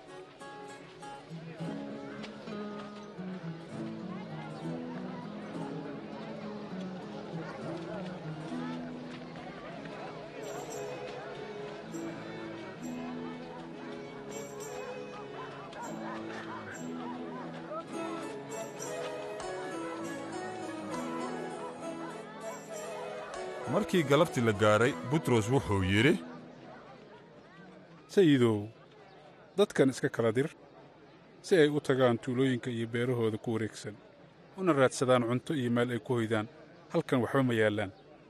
markii galabtii la gaaray butros wuxuu yidhi sayidow dadkan iska kala dir si ay u tagaan tuulooyinka iyo beerahooda ku wareegsan una raadsadaan cunto iyo meel ay ku hoydaan halkan waxba ma yaallaan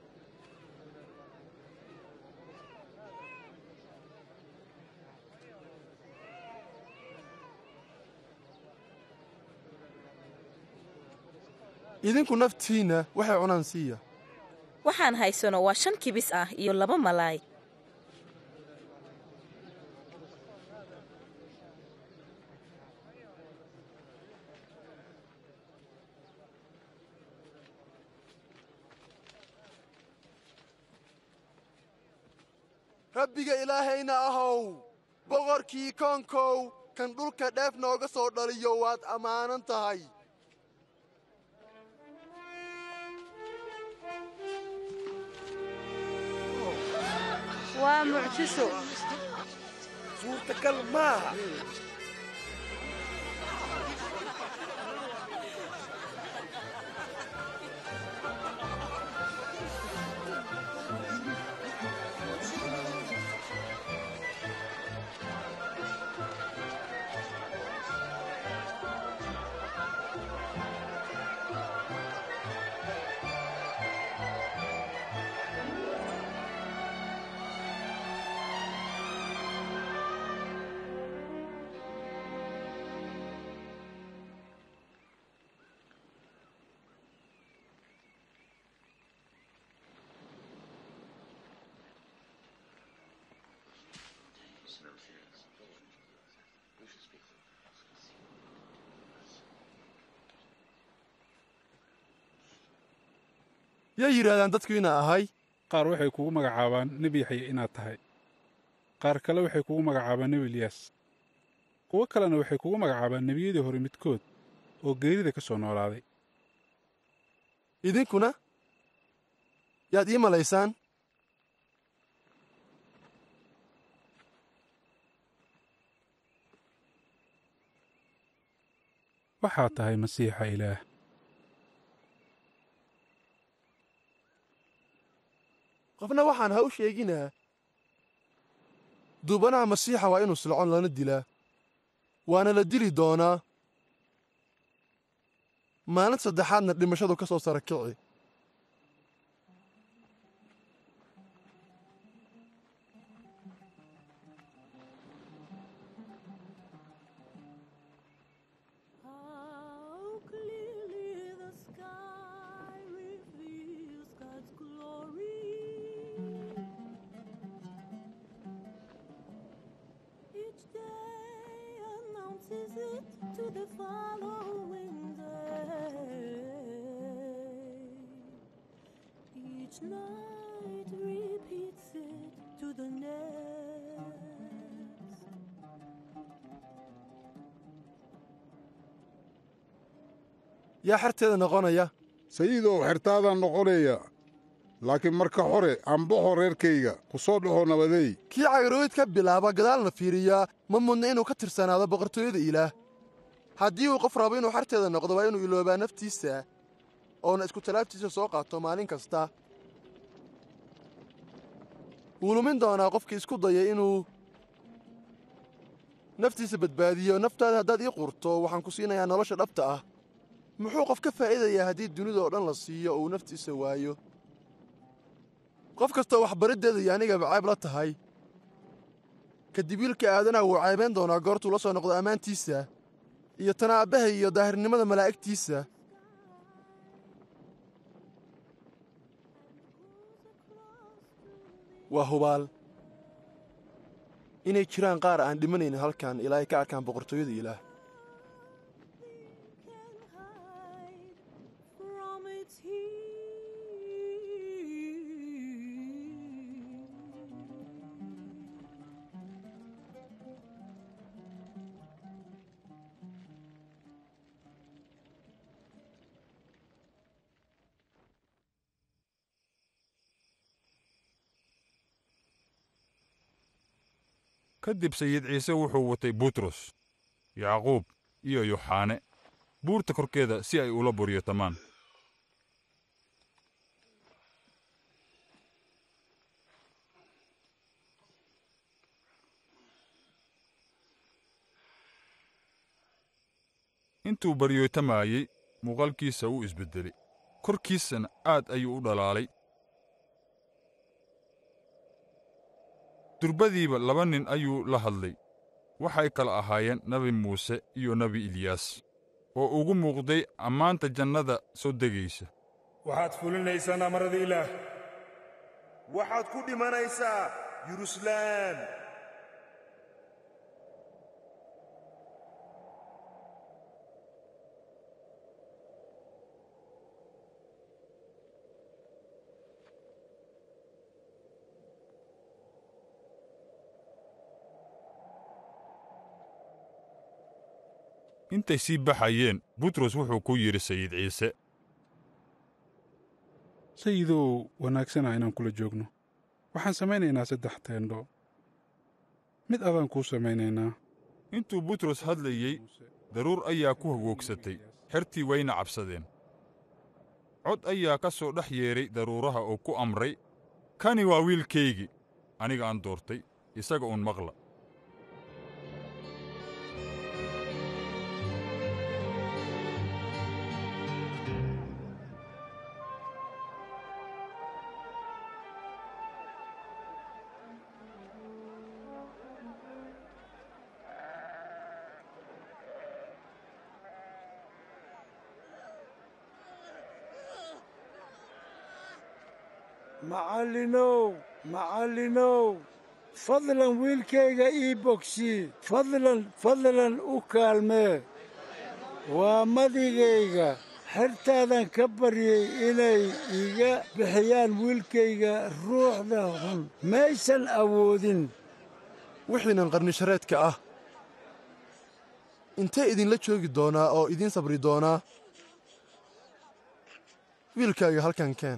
idinku naftiinna waxay cunaan siiya waxaan haysano waa shan kibis ah iyo laba malaay rabbiga ilaahayna ahow boqorkii koonkow kan dhulka dheef nooga soo dhaliyo waad ammaanan tahay waa mucjiso suurtagal maaha yaa yidhaahdaan dadku inaa ahay qaar waxay kugu magacaabaan nebi yaxya inaad tahay qaar kale waxay kugu magacaabaan nebi eliyaas kuwo kalena waxay kugu magacaabaan nebiyadii hore midkood oo geerida ka soo noolaaday idinkuna yaad ii malaysaan waxaad tahay masiixa ilaah qofna waxaan ha u sheeginaa duubanaha masiixa waa inuu silcon lana dilaa waana la dili doonaa maalin saddexaadna dhimashadu ka soo sara kici to the following day. Each night repeats it to the next. yaa xerteeda noqonaya sayidow xertaadaan noqonaya laakiin marka hore ambaxo reerkayga ku soo dhaxo nabadeey kii cayroowid ka bilaaba gadaalna fiiriyaa ma mudna inuu ka tirsanaado boqortooyada ilaah haddii uu qof rabo inuu xerteeda noqdo waa inuu iloobaa naftiisa oona isku talaabtiisa soo qaato maalin kasta wuu lumin doonaa qofkii isku daya inuu naftiisa badbaadiyo naftaada haddaad ii qurto waxaan ku siinayaa nolosha dhabta ah muxuu qof ka faa'iidayaa haddii dunida oo dhan la siiyo oo uu naftiisa waayo qof kastoo waxbariddeeda iyo anigaba cayb la tahay kadib wiilka aadanaha wuu caybayn doonaa goortuu la soo noqdo ammaantiisa iyo tana aabbaha iyo daahirnimada malaa'igtiisa waa hubaal inay jiraan qaar aan dhimanaynin halkan ilaa ay ka arkaan boqortooyada ilaah From its ka dib sayid ciise wuxuu watay butros yacquub iyo yoxaane buurta korkeeda si ay ula buryotamaan intuu baryootamayey muuqaalkiisa wuu isbeddelay korkiisana aad ayuu u dhalaalay durbadiiba laba nin ayuu la hadlay waxay kala ahaayeen nebi muuse iyo nebi eliyaas oo ugu muuqday ammaanta jannada soo degaysa waxaad fulinaysaan amarada ilaah waxaad ku dhimanaysaa yeruusalaam intay sii baxayeen butros wuxuu ku yidhi sayid ciise sayidow wanaagsana inaan kula joogno waxaan samaynaynaa saddex teendho mid adaan kuu samaynaynaa intuu butros hadlayey daruur ayaa ku hagoogsatay xertii wayna cabsadeen cod ayaa ka soo dhex yeedhay daruuraha oo ku amray kani waa wiilkaygii aniga aan doortay isaga uun maqla macallinow macallinow fadlan wiilkayga ii bogsii fadlan fadlan u kaalmee waa madigayga xertaadan ka baryey inay iga bixiyaan wiilkayga ruuxda xun maysan awoodin wixiinan qarnishareedka ah intee idinla joogi doonaa oo idiin sabri doonaa wiilkaaga halkan keen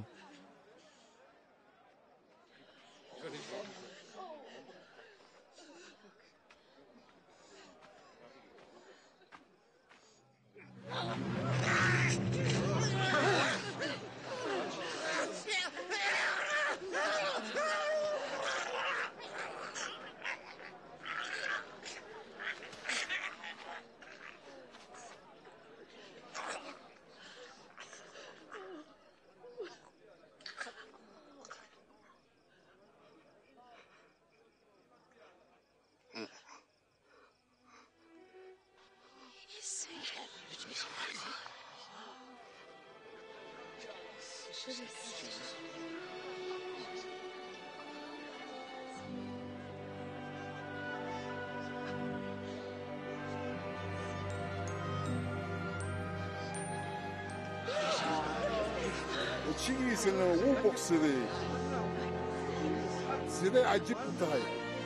wejigiisana wuu bogsaday siday cajib u tahay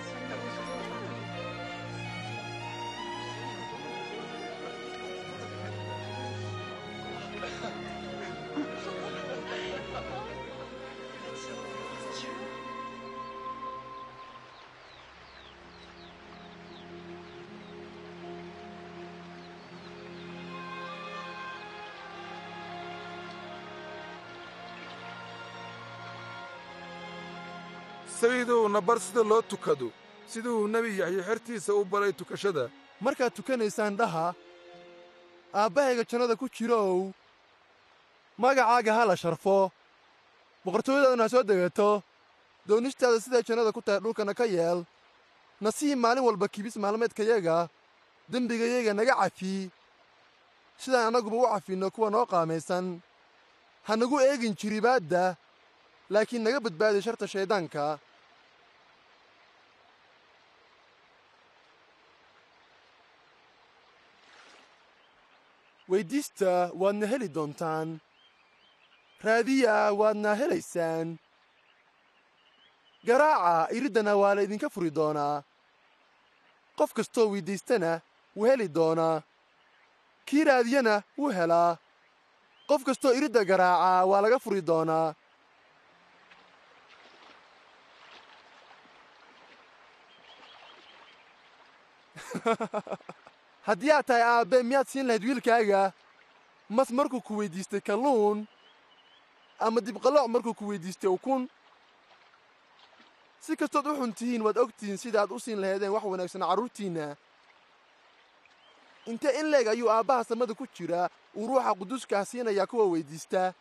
sayidow na bar sida loo tukado siduu nebi yaxye xertiisa u baray tukashada markaad tukanaysaan dhaha aabbahayga jannada ku jirow magacaaga ha la sharfo boqortooyadaaduna ha soo degato doonistaada siday jannada ku tahay dhulkana ka yeel nasii maalin walba kibis maalmeedkayaga dembigayaga naga cafi sidaan annaguba u cafinno kuwa noo qaamaysan ha nagu eegin jiribaadda laakiin naga badbaadi sharta shayddaanka weyddiista waadna heli doontaan raadiya waadna helaysaan garaaca iriddana waa la idinka furi doonaa qof kastoo weyddiistana wuu heli doonaa kii raadiyana wuu helaa qof kastoo iridda garaaca waa laga furi doonaa haddii aad tahay aabbe miyaad siin lahayd wiilkaaga mas markuu ku weyddiistay kalluun ama dibqalooc markuu ku weyddiistay ukun si kastood u xun tihiin waad og tihiin sidaaad u siin lahaydeen wax wanaagsan carruurtiinna intee in leeg ayuu aabbaha samada ku jiraa uu ruuxa quduuskaa siinayaa kuwa weyddiistaa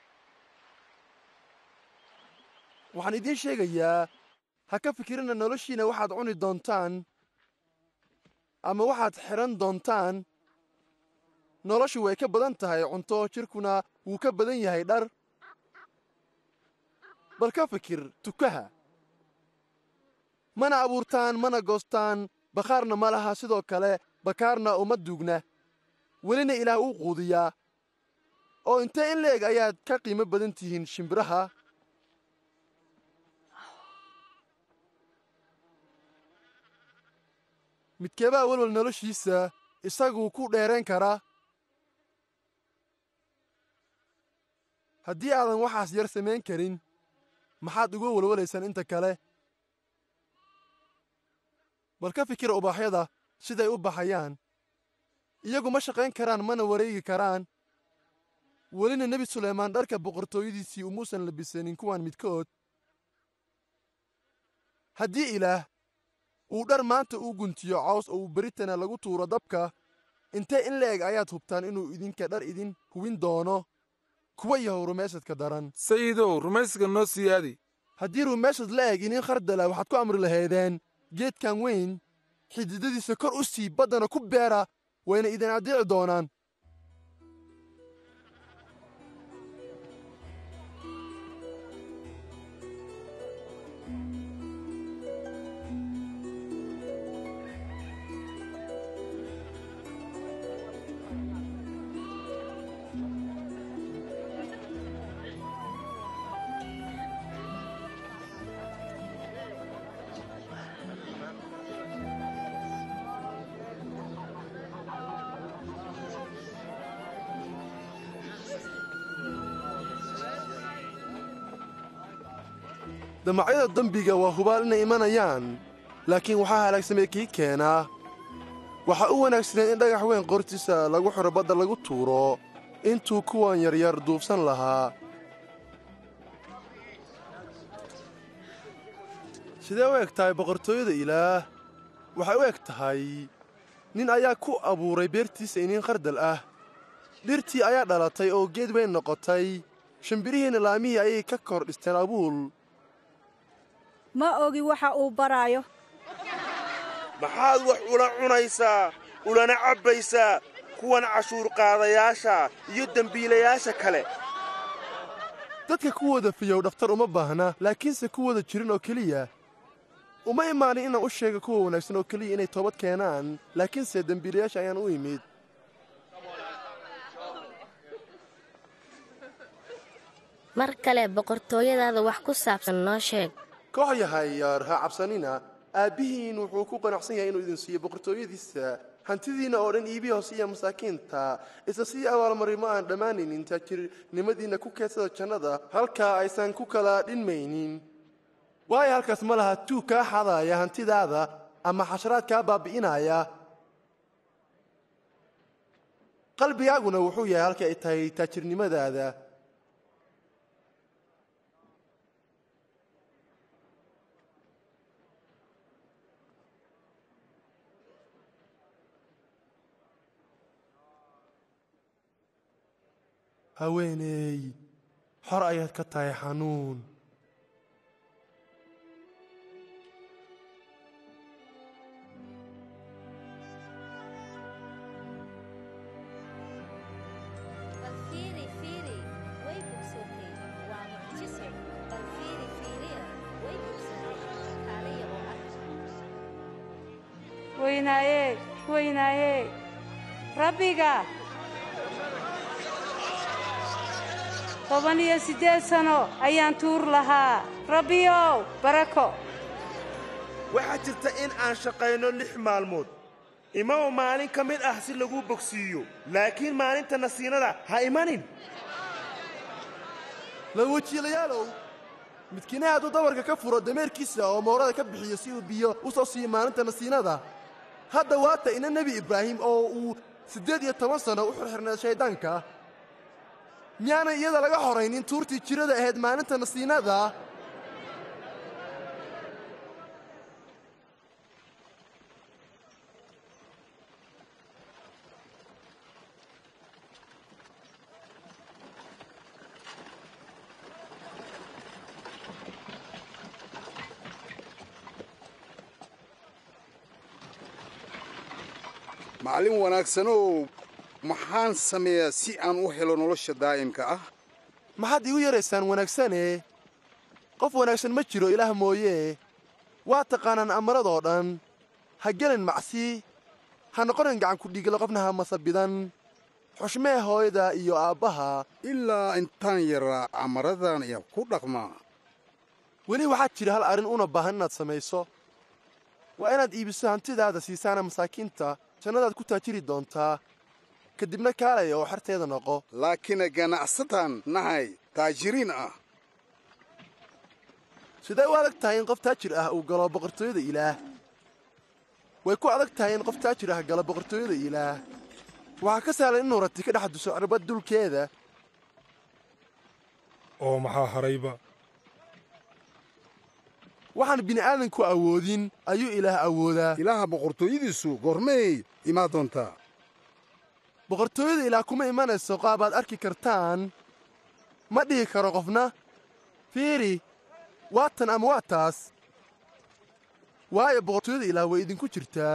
waxaan idiin sheegayaa ha ka fikirina noloshiina waxaad cuni doontaan ama waxaad xidhan doontaan noloshu way ka badan tahay cunto jidhkuna wuu ka badan yahay dhar bal ka fikir tukaha mana abuurtaan mana goostaan bakhaarna ma laha sidoo kale bakaarna uma duugna welina ilaah uu quudiyaa oo intee in leeg ayaad ka qiimo badan tihiin shimbiraha midkeebaa welwal noloshiisa isaguu ku dheerayn karaa haddii aadan waxaas yar samayn karin maxaad uga walwalaysaan inta kale bal ka fikira ubaaxyada siday u baxayaan iyagu ma shaqayn karaan mana wareegi karaan welina nebi suleymaan dharka boqortooyadiisii umuusan labisanin kuwan midkood haddii ilaah uu dhar maanta u guntiyo caws oo uu beritana lagu tuuro dabka intee in le'eg ayaad hubtaan inuu idinka dhar idin hubin doono kuwa yahow rumaysadka daran sayidow rumaysadka noo siyaadi haddii rumaysad la eg inin khardala waxaad ku amri lahaydeen geedkan weyn xididadiisa kor u sii baddana ku beera wayna idin addiici doonaan damacyada dembiga waa hubaal inay imanayaan laakiin waxaa halaagsamay kii keenaa waxaa u wanaagsaneed in dhagax weyn qortiisa lagu xiro badda lagu tuuro intuu kuwan yaryar duubsan lahaa sidee u eg tahay boqortooyada ilaah waxay u eg tahay nin ayaa ku abuuray beertiisa iniin khardal ah dhirtii ayaa dhalatay oo geed weyn noqotay shimbirihiinna laamihii ayay ka kor dhisteen abuul ma ogi waxa uu baraayo maxaad wax ula cunaysaa ulana cabbaysaa kuwan cashuurqaadayaasha iyo dembiilayaasha kale dadka kuwooda fiyow dhakhtar uma baahna laakiinse kuwooda jirin oo keliya uma imaanin inaan u sheega kuwa wanaagsan oo keliya inay toobad keenaan laakiinse dembiilayaasha ayaan u imid mar kale boqortooyadaada wax ku saabsan noo sheeg koox yahay yaar ha cabsanina aabbihiin wuxuu ku qanacsan yahay inuu idin siiyo boqortooyadiisa hantidiinna oo dhan iibi hoosiya masaakiinta isla sii abaalmarimo aan dhammaanaynin taajirnimadiinna ku keedsada jannada halkaa aysan ku kala dhinmaynin waayo halkaas ma laha tuug kaa xadaaya hantidaada ama xasharaad kaa baabbi'inaya qalbigaaguna wuxuu yahay halka ay tahay taajirnimadaada haweeneey xor ayaad ka tahay xanuun weynaaye weynaaye rabbiga toban iyo siddeed sano ayaan tuur lahaa rabbiyow barako waxaa jirta in aan shaqayno lix maalmood imaw maalin ka mid ah si lagu bogsiiyo laakiin maalinta nasiinada ha imanin lawajiilayaalow midkiina hadduu dabarka ka furo dameerkiisa oo moorada ka bixiyo si uu biyo u soo siiyo maalinta nasiinada hadda waata ina nebi ibraahim oo uu siddeed iyo toban sanno u xirxirnayd shayddaanka miyaanan iyada laga horaynin tuurtii jirada ahayd maalinta nasiinada macallin wanaagsanow maxaan sameeyaa si aan u helo nolosha daa'imka ah maxaad iigu yaraysaan wanaagsane qof wanaagsan ma jiro ilaah mooyee waa taqaanaan amaradoo dhan ha gelin macsi ha noqonin gacankudhigla qofna ha masabidan xushmee hooyada iyo aabbaha ilaa intaan yaraa amaradan ayaan ku dhaqmaa weli waxaa jira hal arrin una baahan inaad samayso waa inaad iibiso hantidaada siisaana masaakiinta jannadaad ku taajiri doontaa kadibna kaalaya oo xerteeda noqo laakiin ganacsataan nahay taajiriin ah sidee u adag tahay in qof taajir ah uu galo boqortooyada ilaah way ku adag tahay in qof taajir ah galo boqortooyada ilaah waxaa ka sahlan inuu rati ka dhex duso cirbad dulkeeda oo maxaa harayba waxaan bini'aadanku awoodin ayuu ilaah awoodaa ilaaha boqortooyadiisu goormay imaa doontaa boqortooyada ilaah kuma imanayso qaabaad arki kartaan ma dhihi karo qofna fiiri waa tan ama waa taas waayo boqortooyada ilaah way idinku jirtaa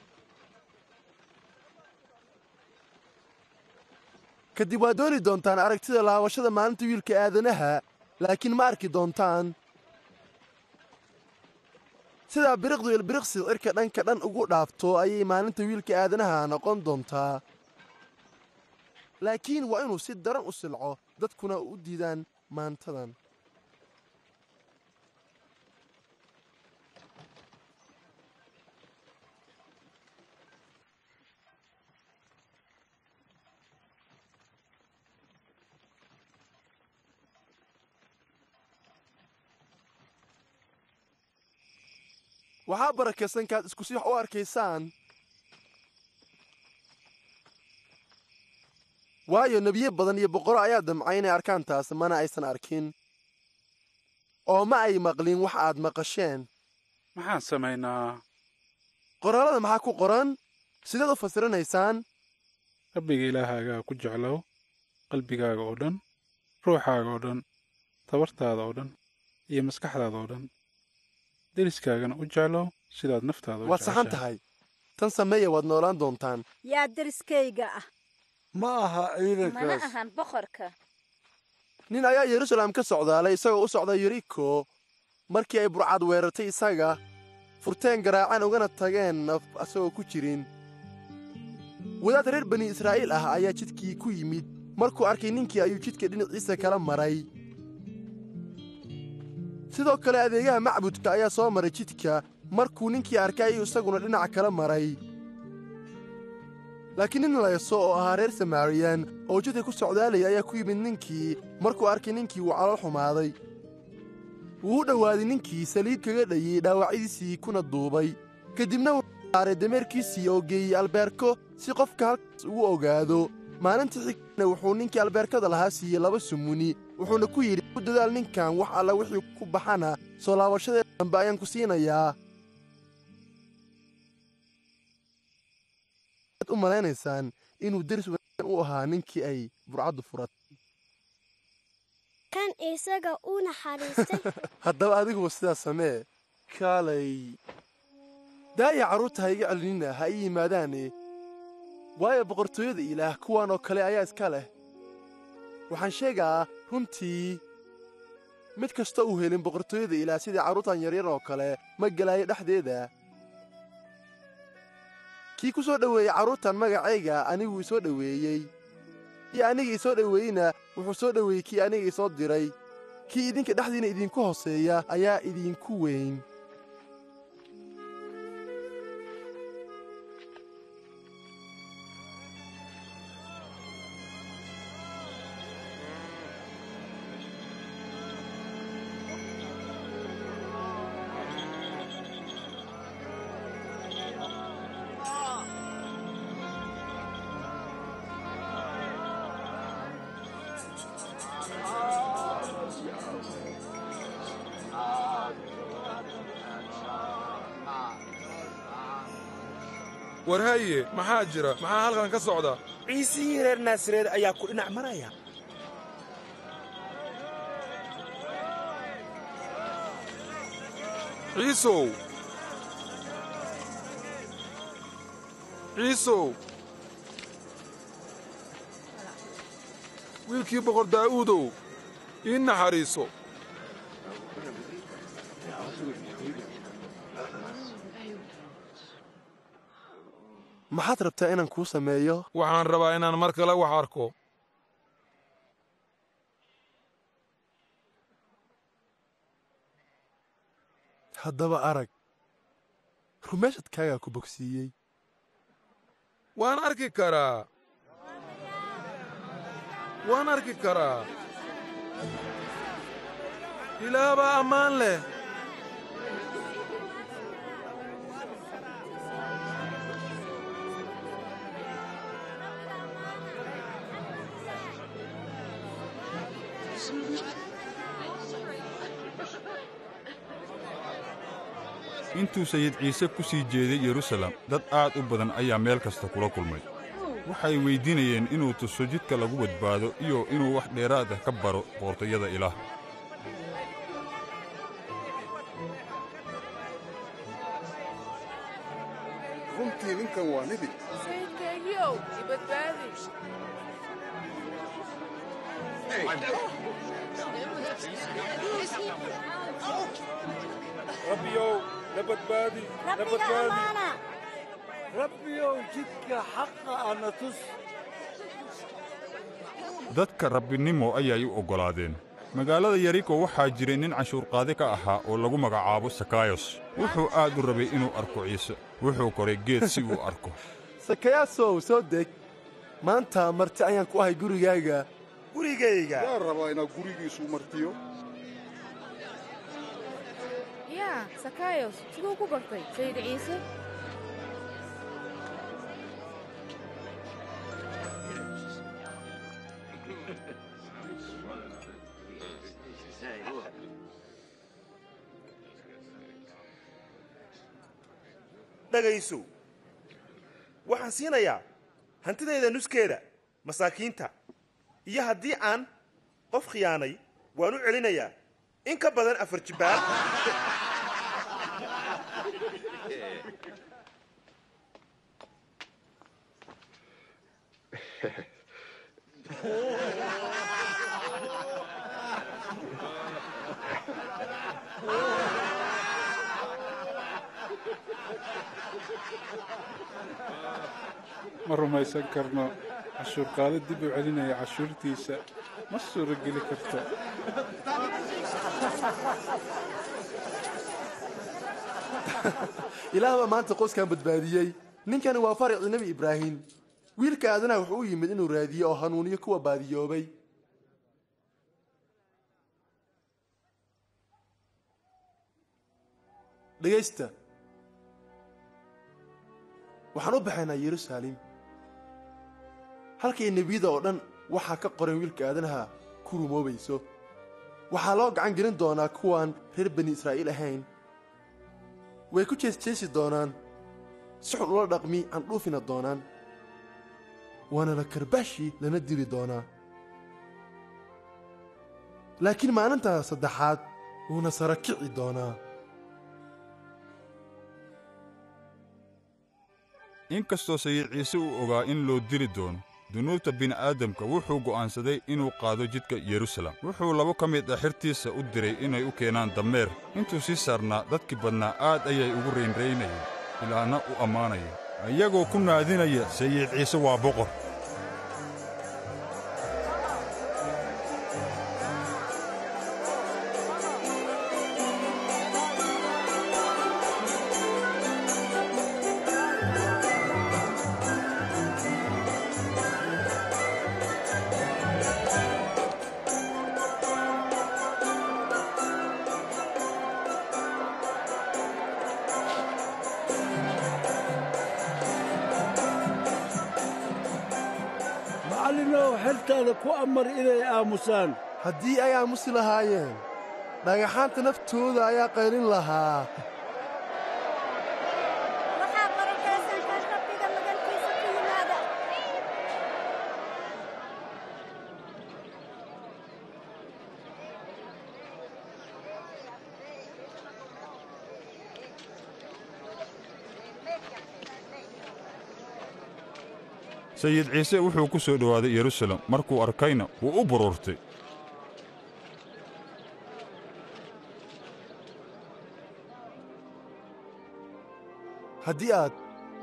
kadib waad dooni doontaan aragtida laabashada maalinta wiilka aadanaha laakiin ma arki doontaan sidaa biriqdu ilbiriqsi cirka dhanka dhan ugu dhaafto ayay maalinta wiilka aadanaha noqon doontaa laakiin waa inuu si daran u silco dadkuna u diidaan maantadan waxaa barakaysankaad isku si wax u arkaysaan waayo nebiye badan iyo boqoro ayaa damcay inay arkaan taas mana aysan arkin oo ma ay maqlin wax aad maqasheen maxaan samaynaa qoraalada maxaa ku qoran sidaad u fasiranaysaan rabbiga ilaahaagaa ku jeclow qalbigaaga oo dhan ruuxaaga oo dhan tabartaada oo dhan iyo maskaxdaada oo dhan deriskaagana u jeclow sidaad naftaada u waad saxan tahay tan sameeya waad noolaan doontaan yaa deriskayga ah ma aha mana ahan boqorka nin ayaa yeruusaleem ka socdaalay isagoo u socda yeriko markii ay burcad weerartay isaga furteen garaaceen ugana tageen naf asagoo ku jirin wadaad reer bani israa'iil ah ayaa jidkii ku yimid markuu arkay ninkii ayuu jidka dhinaciisa kala maray sidoo kale adeegaha macbudka ayaa soo maray jidka markuu ninkii arkay ayuu isaguna dhinaca kala maray laakiin nin layso oo ahaa reer samaariyan oo jidka ku socdaalaya ayaa ku yimid ninkii markuu arkay ninkii wuu calool xumaaday wuu u dhowaaday ninkii saliid kaga dhayey dhaawacyadiisii kuna duubay kadibna wuxuu saaray dameerkiisii oo geeyey albeerko si qofka halkaas ugu ogaado maalinta xigna wuxuu ninkii albeerkada lahaa siiyey laba sumuni wuxuuna ku yidhi u dadaal ninkan wax alla wixii ku baxana soo laabashadeeda dambe ayaan ku siinayaa u malaynaysaan inuu deris wanaagsan u ahaa ninkii ay burcaddu furatay kan isaga u naxariistay haddaba adiguba sidaas samee kaalay daaya carruurta ha iga celinina ha ii yimaadaane waayo boqortooyada ilaah kuwan oo kale ayaa iska leh waxaan sheegaa runtii mid kasta uu helin boqortooyada ilaah sidii carruurtan yaryar oo kale ma gelaayo dhexdeeda kii ku soo dhoweeyey carruurtan magacayga anigu isoo dhoweeyey kii aniga isoo dhoweeyeyna wuxuu soo dhoweeyey kii aniga isoo diray kii idinka dhexdiinna idinku hooseeya ayaa idinku weyn war haye maxaa jira maxaa halkan ka socda ciisihii reer naasareed ayaa ku dhinac maraya ciisow ciisow wiilkii boqor daa'uudow ii naxariiso maxaad rabtaa inaan kuu sameeyo waxaan rabaa inaan mar kale wax arko haddaba arag rumeeshadkaagaa ku bogsiiyey waan arki karaa waan arki karaa ilaah baa ammaan leh intuu sayid ciise ku sii jeeday yerusalem dad aad u badan ayaa meel kasta kula kulmay waxay weyddiinayeen inuu tuso jidka lagu badbaado iyo inuu wax dheeraad ah ka baro boortayada ilaah runtii ninkan waa nebi sayidkaygiiow i badbaadi rabbiyow na badbaadi na badbaadi rabbiyow jidka xaqa ana tus dadka rabbinimo ayay u oggolaadeen magaalada yeriko waxaa jiray nin canshuurqaade ka ahaa oo lagu magacaabo sakayos wuxuu aad u rabay inuu arko ciise wuxuu koray geed si uu arko sakayaasow soo deg maanta marti ayaan ku ahay gurigaaga gurigayga yaa rabaa inaad gurigiisu martiyo yaa sakayos siduu ku bartay sayid ciise dhagayso waxaan siinayaa hantidayda nuskeeda masaakiinta iyo haddii aan qof khiyaanay waan u celinayaa in ka badan afar jibbaar ma rumaysan karno cashuurqaado dib u celinaya cashuurtiisa ma suurogeli karto ilaah baa maanta qoyskan badbaadiyey ninkani waa faricii nebi ibraahim wiilka aadanaha wuxuu u yimid inuu raadiyo oo hanuuniyo kuwa baadiyoobay dhegaysta waxaan u baxaynaa yeruusaalem halkay nebiyada oo dhan waxaa ka qoran wiilka aadanaha ku rumoobayso waxaa loo gacan gelin doonaa kuwaan reer bani israa'iil ahayn way ku jeesjeesi doonaan si xun ula dhaqmi candhuufina doonaan waana la karbaashi lana dili doonaa laakiin maalinta saddexaad wuuna sara kici doonaa in kastoo sayid ciise uu ogaa in loo dili doono dunuubta bini'aadamka wuxuu go'aansaday inuu qaado jidka yerusalem wuxuu labo ka mid ah xirtiisa u diray inay u keenaan dameer intuu sii saarnaa dadkii badnaa aad ayay ugu raynraynayeen ilaahna u ammaanaya iyagoo ku naadinaya sayid ciise waa boqor macallinow xertaada ku amar inay aamusaan haddii ay aamusi lahaayeen dhagaxaanta naftooda ayaa qaylin lahaa waxaa barakaysan kan rabbiga magantiisa ku yimaada sayid ciise wuxuu ku soo dhowaaday yerusalem markuu arkayna wuu u buruurtay haddii aad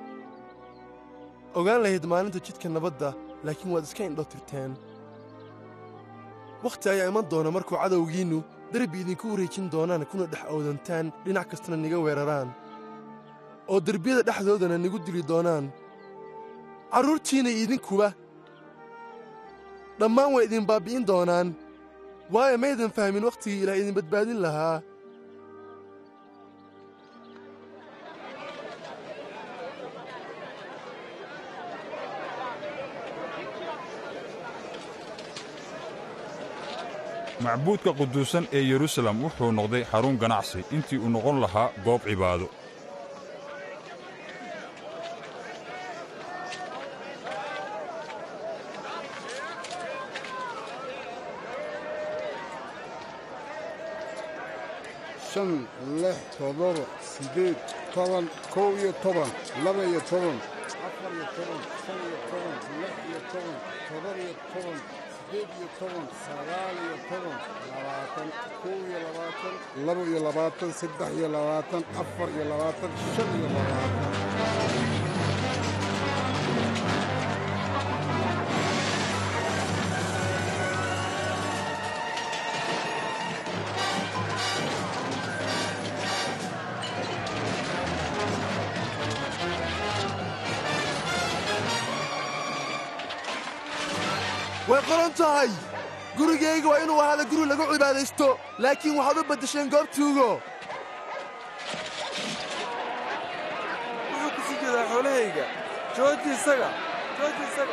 ogaan lahayd maalinta jidka nabadda laakiin waad iska indho tirteen wakhti ayaa iman doona markuu cadowgiinnu derbi idinku wareejin doonaan kuna dhex awdantaan dhinac kastana niga weeraraan oo derbiyada dhexdoodana nigu dili doonaan carruurtiinna idinkuba dhammaan way idin baabbi'in doonaan waayo maydan fahmin wakhtigii ilaah idin badbaadin lahaa macbuudka quduusan ee yerusalem wuxuu noqday xarun ganacsi intii uu noqon lahaa goob cibaado shan lix toddoba siddeed toban kow iyo toban laba iyo toban afar iyo toban shan iyo toban lix iyo toban toddoba iyo toban siddeed iyo toban sagaal iyo toban labaatan kow iyo labaatan laba iyo labaatan saddex iyo labaatan afar iyo labaatan shan iyo labaatan way qoran tahay gurigayga waa inuu ahaada guri lagu cibaadaysto laakiin waxaad u baddasheen goobtuugo wuxuu ku sii jeedaa xoolahayga jooji isaga jooji isaga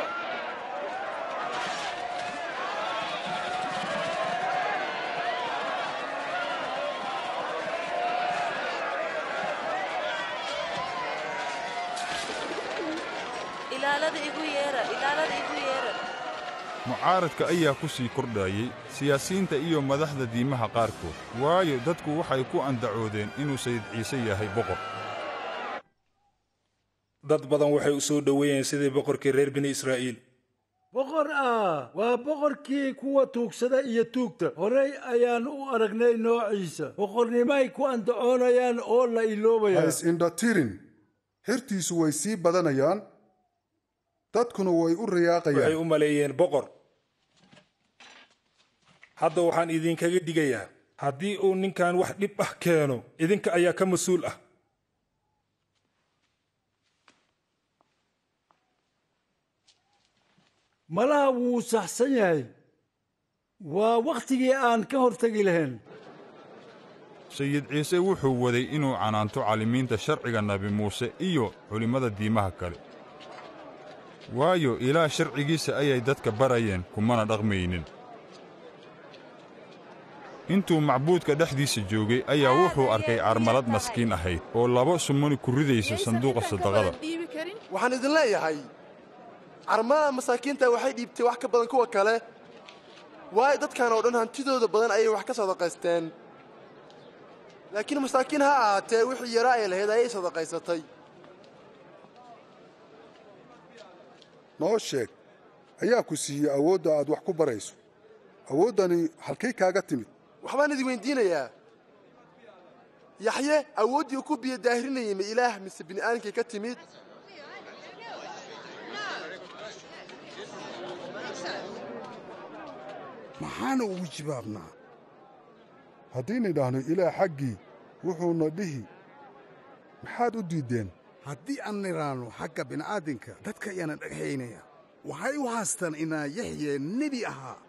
ilaalada igu yeera ilaalada igu yeera mucaaradka ayaa ku sii kordhayey siyaasiyiinta iyo madaxda diimaha qaarkood waayo dadku waxay ku andacoodeen inuu sayid ciise yahay boqor dad badan waxay u soo dhoweeyeen sidii boqorkii reer bini israa'iil boqor ah waa boqorkii kuwa tuugsada iyo tuugta horey ayaan u aragnay noociisa boqornimay ku andacoonayaan oo la ha iloobayaan is-indhatirin xertiisu way sii badanayaan dadkuna way u waxay riyaaqayaan u maleeyeen boqor hadda waxaan idinkaga digayaa haddii uu ninkan wax dhib ah keeno idinka ayaa ka mas-uul ah malaha wuu saxsan yahay waa wakhtigii aan ka hortegi lahayn sayid ciise wuxuu waday inuu canaanto caalimiinta sharciga nabi muuse iyo culimmada diimaha kale waayo ilaah sharcigiisa ayay dadka barayeen kumana dhaqmaynin intuu macbuudka dhexdiisa joogay ayaa wuxuu arkay carmalad maskiin ahayd oo laba sumani ku ridaysa sanduuqa sadaqada waxaan idin leeyahay carmada masaakiinta waxay dhiibtay wax ka badan kuwa kale waayo dadkan oo dhan hantidooda badan ayay wax ka sadaqaysteen laakiin masaakiin ha ahaatee wixii yaraa ay lahayd ayay sadaqaysatay noo sheeg ayaa ku siiyey awoodda aad wax ku barayso awooddani halkay kaaga timid waxbaan idin weyddiinayaa yaxye awooddii uu ku biyo daahirinayay ma ilaah mise bini'aadamkay ka timid maxaana ugu jawaabnaa haddayna idhaahno ilaah xaggii wuxuuna dhihi maxaad u diiddeen haddii aan nidhaanno xagga bini'aadinka dadka ayaana dhagaxaynaya waxay u haastaan inaa yaxye nebi ahaa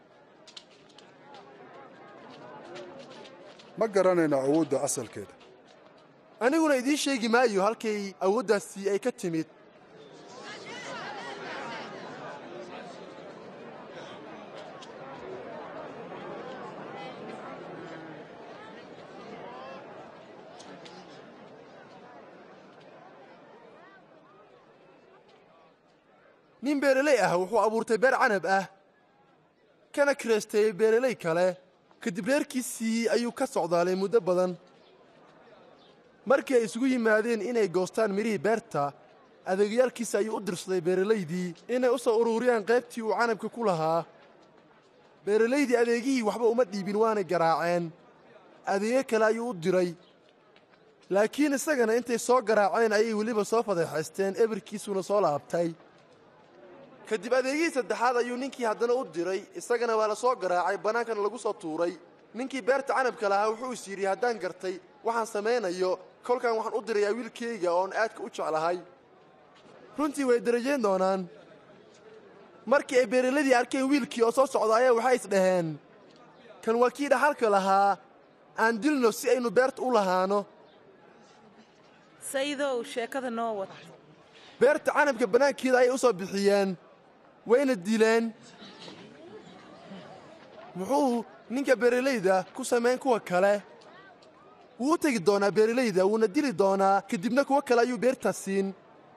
ma garanayna awoodda asalkeeda aniguna idiin sheegi maayo halkay awooddaasi ay ka timid nin beereley ah wuxuu abuurtay beer canab ah kana kireystay beereley kale kadib reerkiisii ayuu ka socdaalay muddo badan markii ay isugu yimaadeen inay goostaan midhihii beerta adeegyaalkiisa ayuu u dirsaday beeralaydii inay u soo ururiyaan qaybtii uu canabka ku lahaa beeralaydii adeegihii waxba uma dhiibin waanay garaaceen adeegyo kale ayuu u diray laakiin isagana intay soo garaaceen ayay weliba soo fadeexaysteen ebirkiisuna soo laabtay kadib adeegihii saddexaad ayuu ninkii haddana u diray isagana waa la soo garaacay bannaankana lagu soo tuuray ninkii beerta canabka lahaa wuxuu is yidhi haddaan gartay waxaan samaynayo kolkan waxaan u dirayaa wiilkayga oon aadka u jeclahay runtii way darajayn doonaan markii ay beeraladii arkeen wiilkii oo soo socda ayaa waxay isdhaheen kan waa kii dhaxalka lahaa aan dilno si aynu beerta u lahaano sayidow sheekada noo wad beerta canabka bannaankeeda ayay u soo bixiyeen wayna dileen muxuu ninka beeralayda ku samayn kuwa kale wuu u tegi doonaa beeralayda wuuna dili doonaa kadibna kuwo kale ayuu beertaas siin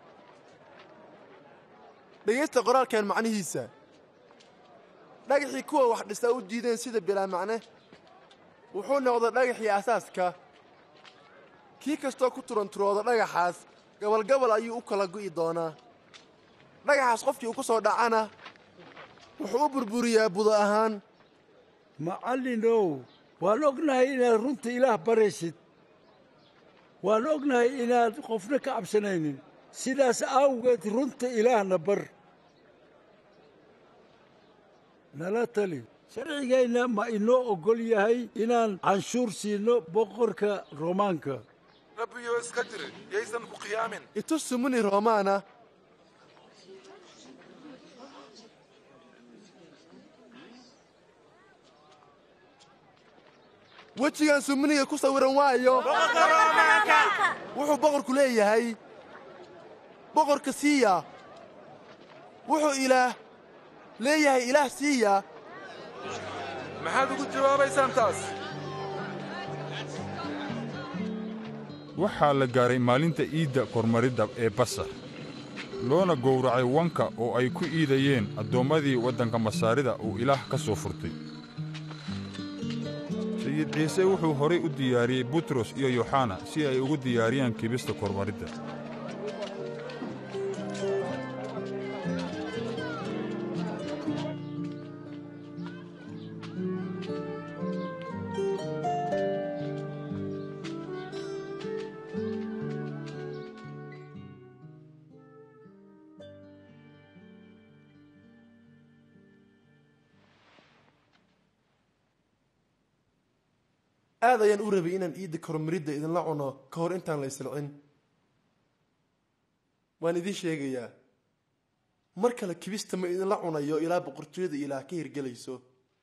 dhegaysta qoraalkan macnihiisa dhagaxii kuwa wax dhistaa u diideen sida bilaa macne wuxuu noqday dhagaxii asaaska kii kastoo ku turanturooda dhagaxaas gabalgabal ayuu u kala gu'i doonaa dhagaxaas qofkii uu ku soo dhacana wuxuu u burburiyaa budo ahaan macallinow waan ognahay inaad runta ilaah baraysid waan ognahay inaad qofna ka cabsanaynin sidaas awgeed runta ilaahna bar nala tali sharcigeenna ma inoo oggol yahay inaan canshuur siinno boqorka roomaanka rabbiyo iska jiri yaysan ku qiyaamin itus sumuni roomaana wejigan sumuniga ku sawiran waayo wuxuu boqorku leeyahay boqorka siiya wuxuu ilaah leeyahay ilaah siiya maxaad ugu jawaabaysaan taas waxaa la gaaray maalinta iidda kormaridda ee basar loona gowracay wanka oo ay ku iidayeen addoommadii waddanka masaarida uu ilaah ka soo furtay sayid ciise wuxuu horay u diyaariyey butros iyo yoxana si ay ugu diyaariyaan kibista kormaridda aad ayaan u rabay inaan iidda kormaridda idinla cuno ka hor intaan la isilcin waan idiin sheegayaa mar kale kibista ma idinla cunayo ilaa boqortooyada ilaah ka hirgelayso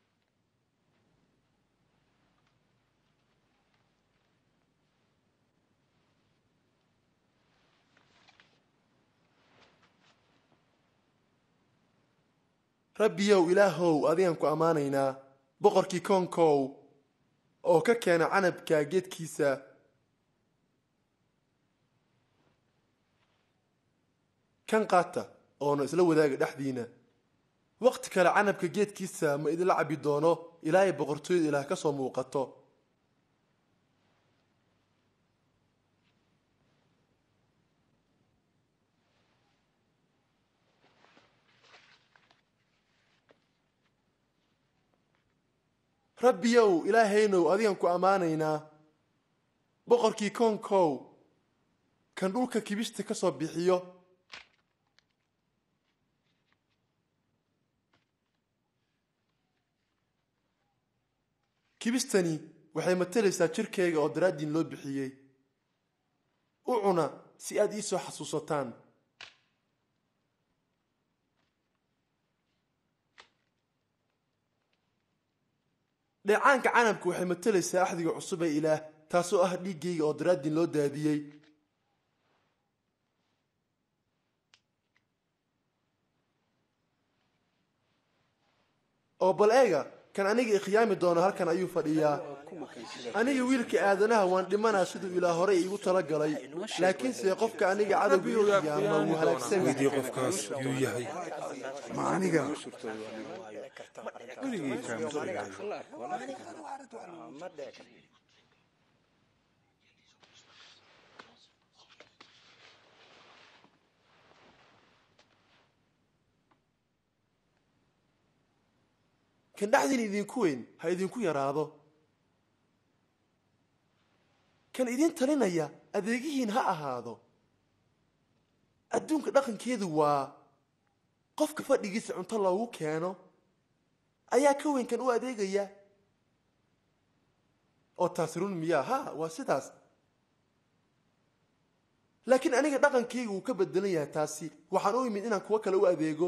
rabbiyow ilaahow adigaan ku ammaanaynaa boqorkii koonkow oo ka keena canabka geedkiisa kan qaata oona isla wadaaga dhexdiina wakhti kale canabka geedkiisa ma idinla cabbi doono ilaa ay boqortooyada ilaah ka soo muuqato rabbiyow ilaahaynow adigaan ku ammaanaynaa boqorkii koonkow kan dhulka kibista ka soo bixiyo kibistani waxay matalaysaa jirkayga oo daraaddiin loo bixiyey u cuna si aad ii soo xasuusataan dheecaanka canabka waxay matalaysaa axdiga cusub ee ilaah taasoo ah dhiiggayga oo daraaddiin loo daadiyey oo bal eega kan aniga ikhyaami doono halkan ayuu fadhiyaa aniga wiilka aadanaha waan dhimanaa siduu ilaah horey iigu tala galay laakiinse qofka aniga cadowgiiya ma wuu halaagsamay weydii qofkaas yuu yahay ma aniga kan dhexdiina idinku weyn ha idinku yaraado kan idin talinaya adeegihiin ha ahaado adduunka dhaqankeedu waa qofka fadhigiisa cunto loogu keeno ayaa ka weyn kan u adeegaya oo taasi run miyaa ha waa sidaas laakiin aniga dhaqankaygu wuu ka bedelan yahay taasi waxaan u imid inaan kuwo kale u adeego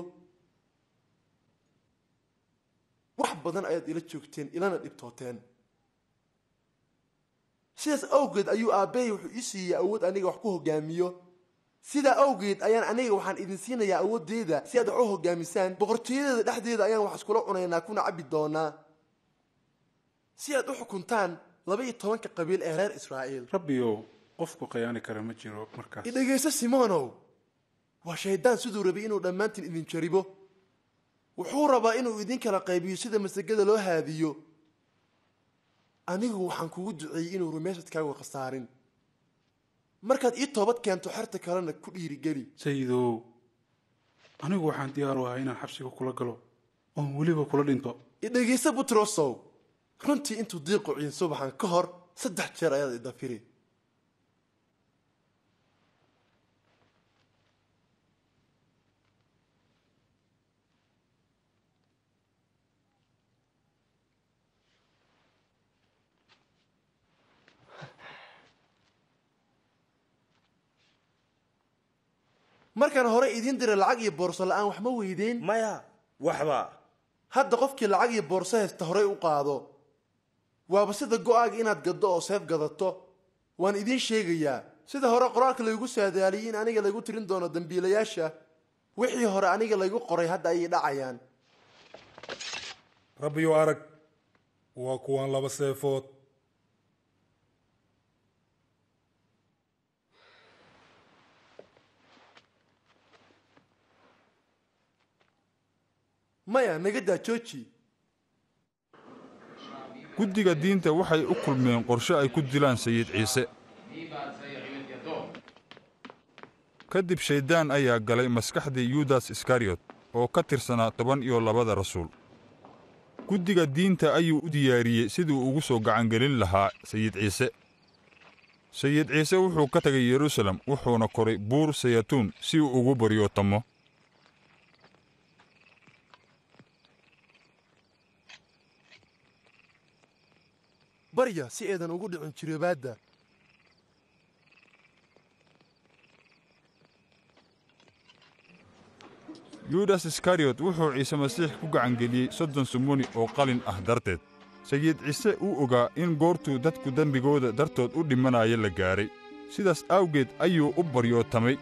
wax badan ayaad ila joogteen ilana dhibtooteen sidaas awgeed ayuu aabbahay wuxuu ii siiyey awood aniga wax ku hogaamiyo sidaa awgeed ayaan aniga waxaan idin siinayaa awooddeeda si aad wax u hogaamisaan boqortooyadeeda dhexdeeda ayaan wax iskula cunaynaa kuna cabbi doonaa si aad u xukuntaan laba iyo tobanka qabiil ee reer israa'iil rabbiyow qofku khayaani kara ma jiro markaas idhegayso simonow waa shayddaan siduu rabay inuu dhammaantiin idin jaribo wuxuu rabaa inuu idin kala qaybiyo sida masagada loo haadiyo anigu waxaan kugu duceeyey inuu rumaysadkaagu khasaarin markaad ii toobad keento xerta kalena ku dhiirigeli sayidow anigu waxaan diyaar u ahaa inaan xabsiga kula galo oon weliba kula dhinto idhegayso butrosow runtii intuu diiqu ciin subaxan ka hor saddex jeer ayaad idafiri markaan hore idiin dira lacag iyo boorso la'aan wax ma weydeen maya waxba hadda qofkii lacag iyo boorso haysta horey u qaado waaba sida go'aaga inaad gaddo oo seef gadato waan idiin sheegayaa sida hore qoraalka laygu saadaaliyey in aniga laygu tirin doono dembiilayaasha wixii hore aniga laygu qoray hadda ayay dhacayaan rabbiyo arag waa kuwan laba seefood maya naga daa jooji guddiga diinta waxay u kulmeen qorshe ay ku dilaan sayid ciise kadib shayddaan ayaa galay maskaxdii yudas iskariyot oo ka tirsanaa toban iyo labada rasuul guddiga diinta ayuu u diyaariyey siduu ugu soo gacangelin lahaa sayid ciise sayid ciise wuxuu ka tegay yeruusaalem wuxuuna koray buur sayatuun si uu ugu baryootamo barya si eedan ugu dhicin jiroobaadda yudas iskariyot wuxuu ciise masiix ku gacangeliyey soddon sumuni oo qalin ah darteed sayid ciise uu ogaa in goortuu dadku dembigooda dartood u dhimanaya la gaahay sidaas awgeed ayuu u baryootamay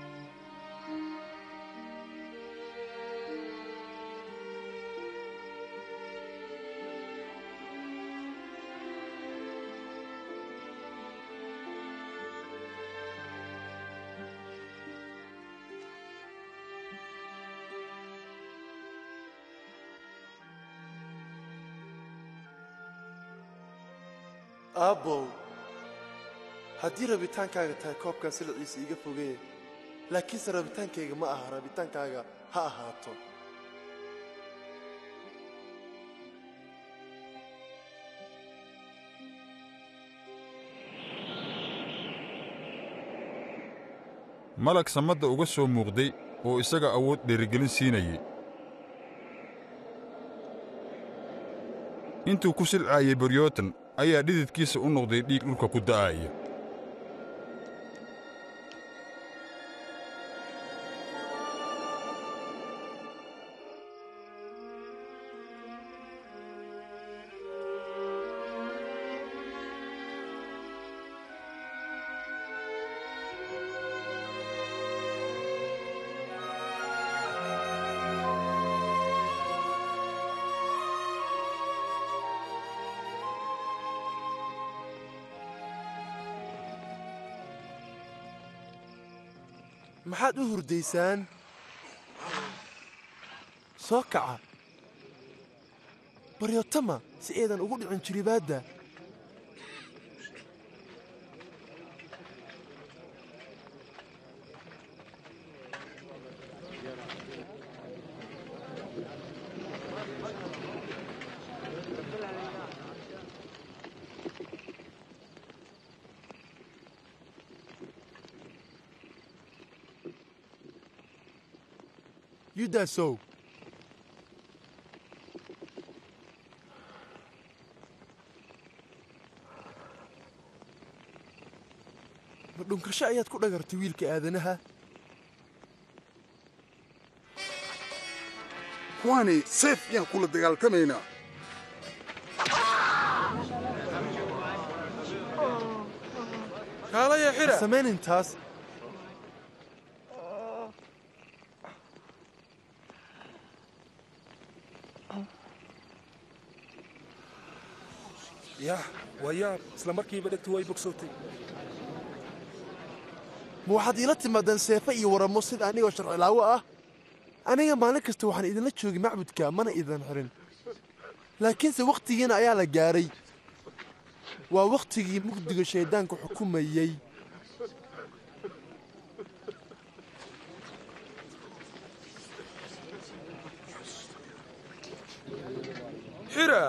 aabbow haddii rabitaankaaga tahay koobkan siliciisa iga fogee laakiinse rabitaankayga ma aha rabitaankaaga ha ahaato malag samadda uga soo muuqday oo isaga awood dhiirigelin siinayey intuu ku silcaayey baryootan ayaa dhididkiisa u noqday dhiig dhulka ku da'aaya maxaad u hurdaysaan soo kaca baryotama si eedan ugu dhicin jiribaadda yudasow ma dhunkasho ayaad ku dhagartay wiilka aadanaha kuwani seef yaan kula dagaaltamaynaa kaalaya xidha samayn intaas yah waa yaab isla markiiba dhegtu way bogsootay ma waxaad iila timaadeen seefe iyo waramo sida anigoo sharcilaawo ah aniga maalin kasta waxaan idinla joogay macbudka mana idan xirin laakiinse wakhtigiina ayaa la gaadhay waa wakhtigii mugdiga shayddaanku xukumayey xidha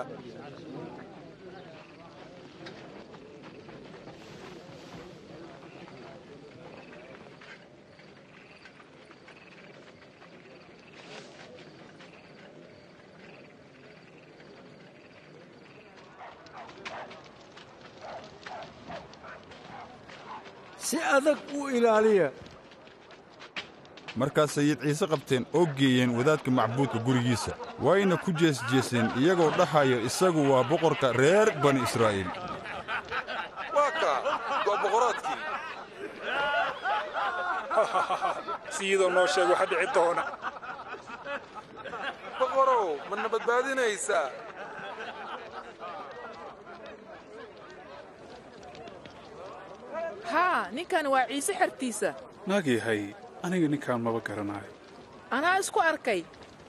si adag u ilaaliya markaas sayid ciise qabteen oo geeyeen wadaadka macbuudka gurigiisa wayna ku jeesjeeseen iyagoo dhahaya isagu waa boqorka reer bani israa'iil waa kaa waa boqoraadkii siyadoo noo sheeg waxa dhici doona boqorow mana badbaadinaysaa haa ninkan waa ciise xertiisa naag yahay aniga ninkaan maba garanayo anaa isku arkay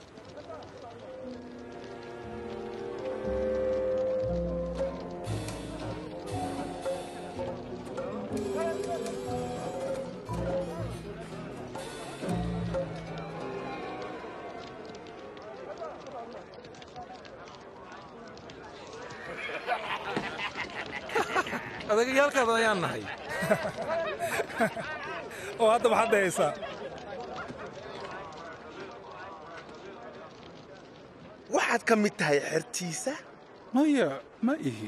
adagayaalkaada ayaan nahay oo hadda maxaad dhahaysaa waxaad ka mid tahay xertiisa maya ma ihi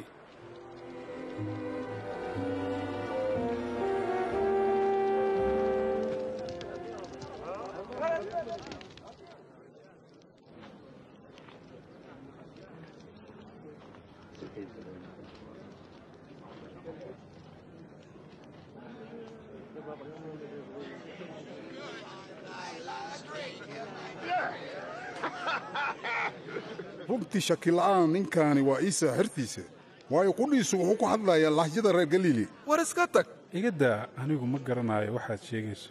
runtii shakila'aan ninkaani waa iisaa xertiisa waayo qudhiisu wuxuu ku hadlayaa lahjada reer galiili war iska tag iga daa anigu ma garanayo waxaad sheegayso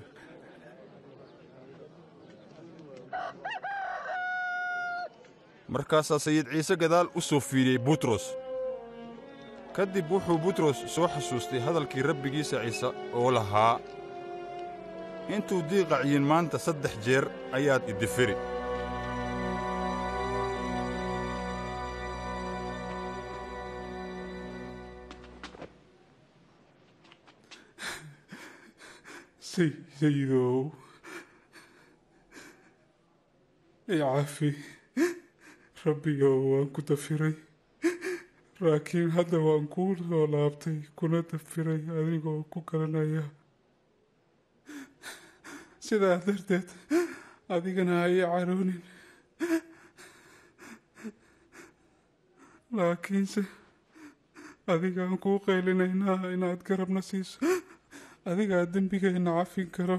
markaasaa sayid ciise gadaal u soo fiiriyey butros ka dib wuxuu butros soo xasuustay hadalkii rabbigiisa ciise oo lahaa intuu diiqaciyin maanta saddex jeer ayaad idifiri sayidow icafi rabbigow waan ku dafiray laakiin hadda waan kuu soo laabtay kuna dafiray adigoo ku garanaya sidaa darteed adigana ha ii caroonin laakiinse adigaan kuu qaylinaynaa inaad garabna siiso adigaa dembigeenna cafin karo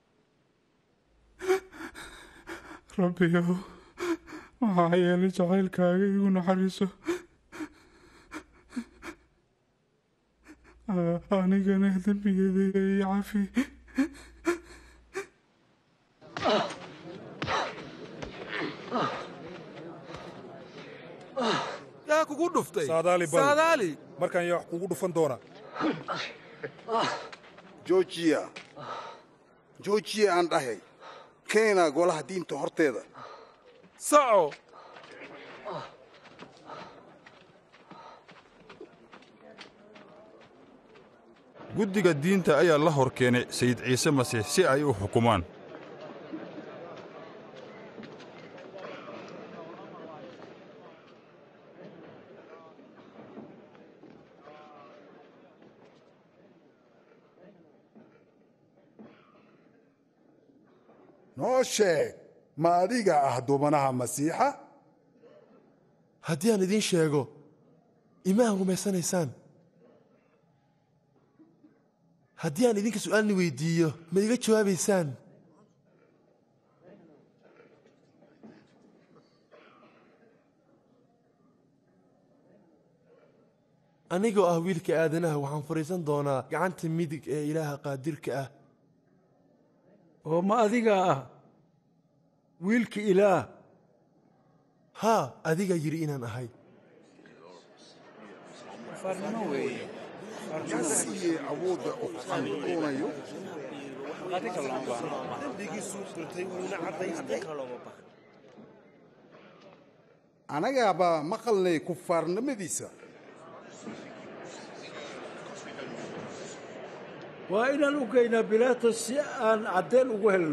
rabbiyow maxaa yeelay jacaylkaaga igu naxariiso anigana dembigeeda ii cafi yaa kugu dhuftay saadaali bal saadaali markaan yaa wax kugu dhufan doona joojiya joojiya aan dhahay keena golaha diinta horteeda saco guddiga diinta ayaa la hor keenay sayid ciise masiix si ay u xukumaan noo sheeg ma adiga ah dubanaha masiixa haddii aan idiin sheego imaan rumaysanaysaan haddii aan idinka su'aalni weyddiiyo ma iga jawaabaysaan anigoo ah wiilka aadanaha waxaan fadhiisan doonaa gacanta midig ee ilaaha qaadirka ah oo ma adigaa ah wiilka ilaah haa adigaa yidhi inaan ahay yaa siiyey awoodda uu xanuunayo anagaaba maqalnay kufaarnimadiisa waa inaan u geynaa bilaatos si aan caddeen ugu helno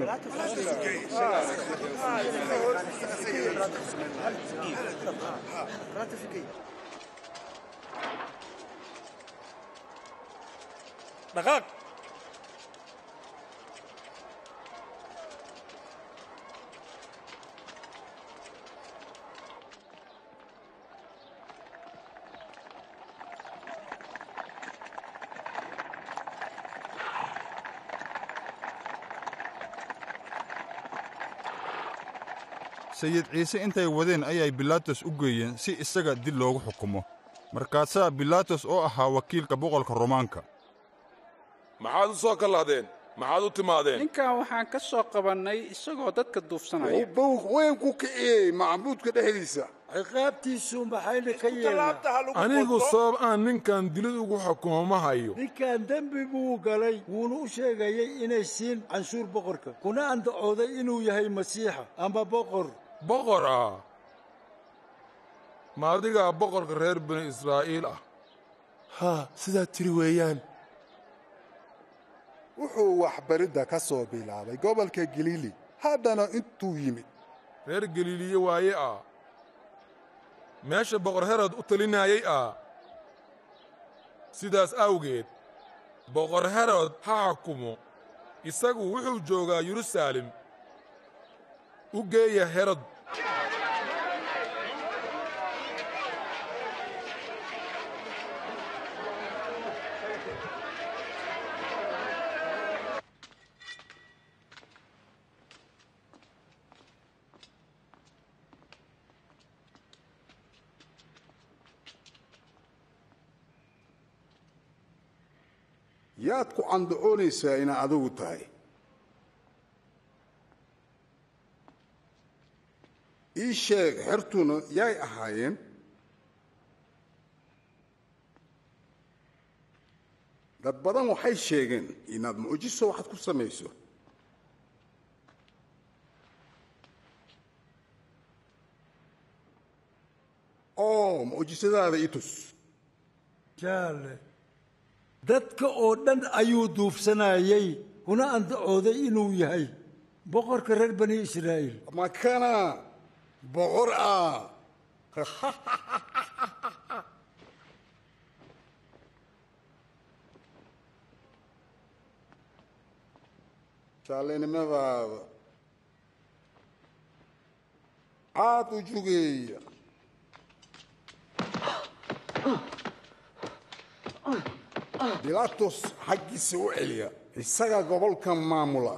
dhaqaaq sayid ciise intay wadeen ayay bilaatos u geeyeen si isaga dil loogu xukumo markaasaa bilaatos oo ahaa wakiilka boqolka romaanka maxaad u soo kallahdeen maxaad u timaadeen ninkan waxaan ka soo qabannay isagoo dadka duufsanaya bawg weyn ku kiciyey macbuudka dhexdiisa ciqaabtiisu maxayna ka yeelnaa anigu sabab aan ninkan dilid ugu xukumo ma hayo ninkan dembi buu galay wuuna u sheegayay inay siin canshuur boqorka kuna andacooday inuu yahay masiixa ama boqor boqor ah ma adigaa boqorka reer bani israa'iil ah haa sidaad tiri weeyaan wuxuu waxbaridda ka soo bilaabay gobolka galiili haddana intuu yimid reer galiiliye waaye ah meesha boqor herod u talinaayay ah sidaas awgeed boqor herod ha xukumo isagu wuxuu joogaa yeruusaalem u geeya herod yaad ku candacoonaysaa inaa adigu tahay ii sheeg xertuna yaay ahaayeen dad badan waxay sheegeen inaad mucjiso waxaad ku samayso oo mucjisadaada i tus jaale dadka oo dhan ayuu duufsanayey kuna andacooday inuu yahay boqorka reer bani israa'iil makana boqor ah jaalenimadaada aad u jugeeya bilaatos xaggiisa u celiya isaga gobolkan maamula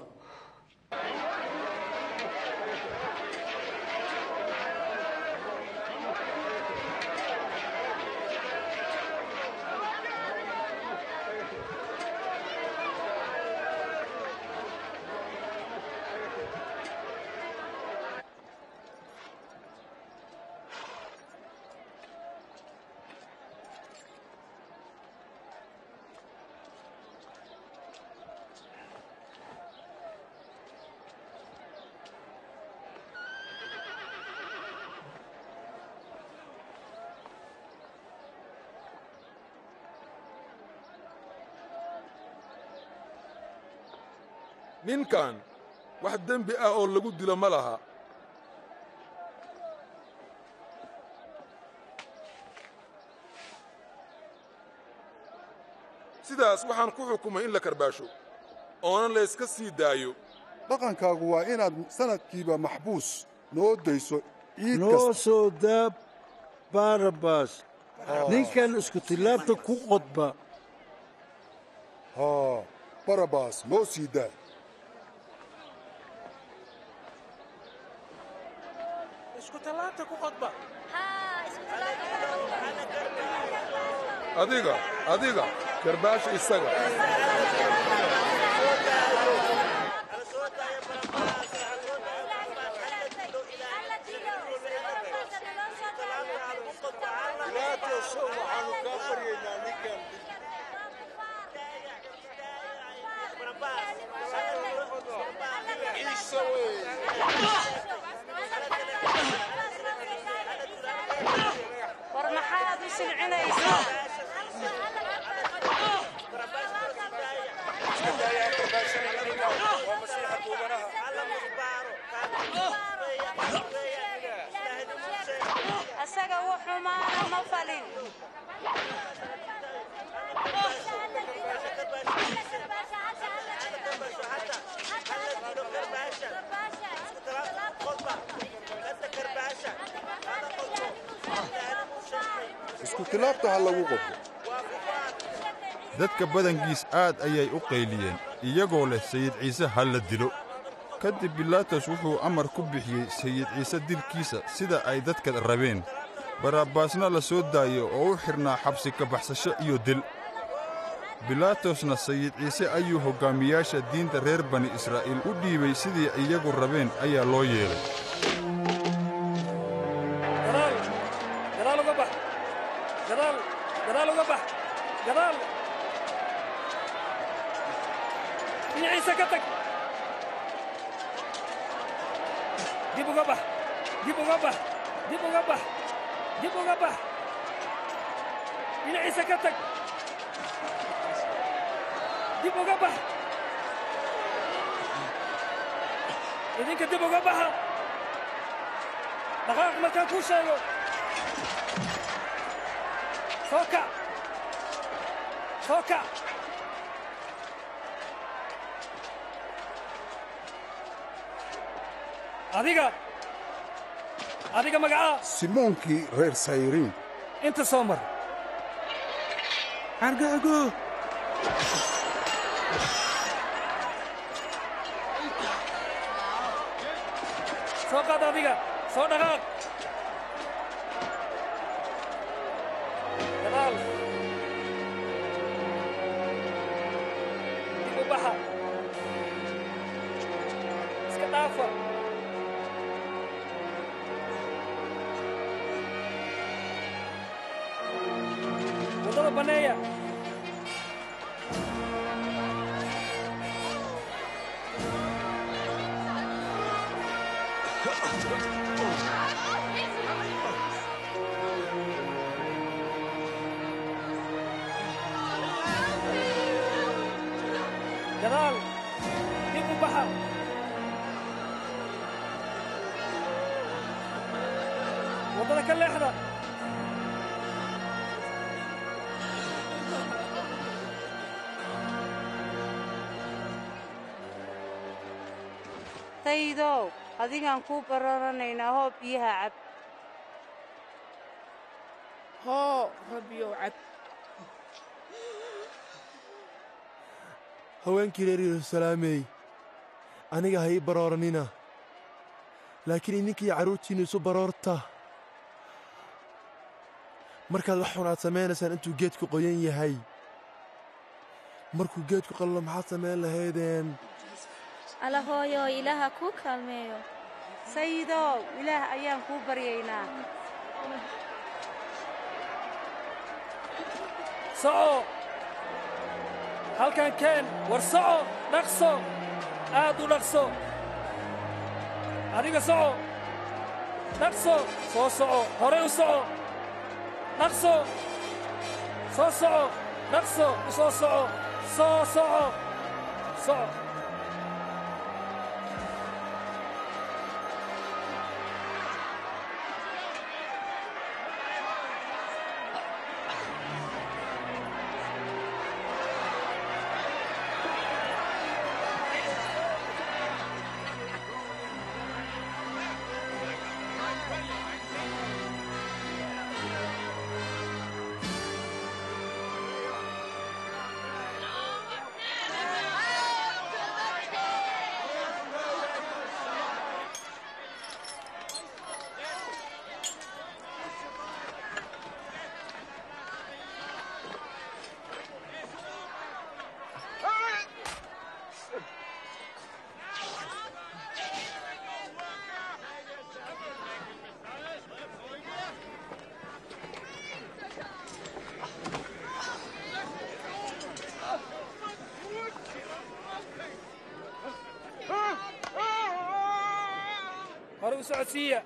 ninkan wax dembi ah oo lagu dilo ma laha sidaas waxaan ku xukumay in la karbaasho oonan layska sii daayo dhaqankaagu waa inaad sannadkiiba maxbuus noo dayso ciid noo kasta soo daab barabas ninkan isku tillaabta ku qodba haa barabas noo sii daa isku tallaabta ku qodba adiga adiga karbaash isaga war maxaad u silcinaysaa asaga wax xumaana ma falin isku tillaabta ha lagu qodbo dadka badankiis aad ayay u qayliyeen iyagoo leh sayid ciise ha la dilo ka dib bilaatos wuxuu amar ku bixiyey sayid ciise dilkiisa sida ay dadka rabeen barabbaasna la soo daayo oo u xidhnaa xabsi ka baxsasho iyo dil bilaatosna sayid ciise ayuu hoggaamiyaasha diinta reer bani israa'iil u dhiibay sidii iyagu rabeen ayaa loo yeelay gadaal gadaal uga bax gadaal gadaal uga bax gadaal dhinaciisa ka tag dib uga bax dib uga bax dib uga bax dib uga bax dhinaciisa ka tag dib uga bax idinka dib uga baxa dhaqaaq markaan kuu sheego soo kac soo kac adiga adiga magacaa simoonkii reer sayriin inta soo mar argaago soo qaad adiga soo dhaqaaq gadaal dib u baxa iska dhaafa waddada banneeya gadaal dib u baxa waddada ka leexda taydow adigaan kuu bararanaynaa hoo biyaha cab hoo rabbiyow cab haweenkii reer yeruusalaamey aniga ha ii barooranina laakiin idinkiiyo carruurtiinnu isu baroorta markaad wax xun aad samaynaysaan intuu geedku qoyan yahay markuu geedku qallo maxaad samayn lahaydeen alla hooyo ilaaha kuu kaalmeeyo sayidow ilaah ayaan kuu baryaynaa soco halkan keen war soco dhaqso aad u dhaqso adiga soco dhaqso soo soco horay u soco dhaqso soo soco dhaqso u soo soco soo soco soco hore u socodsiiya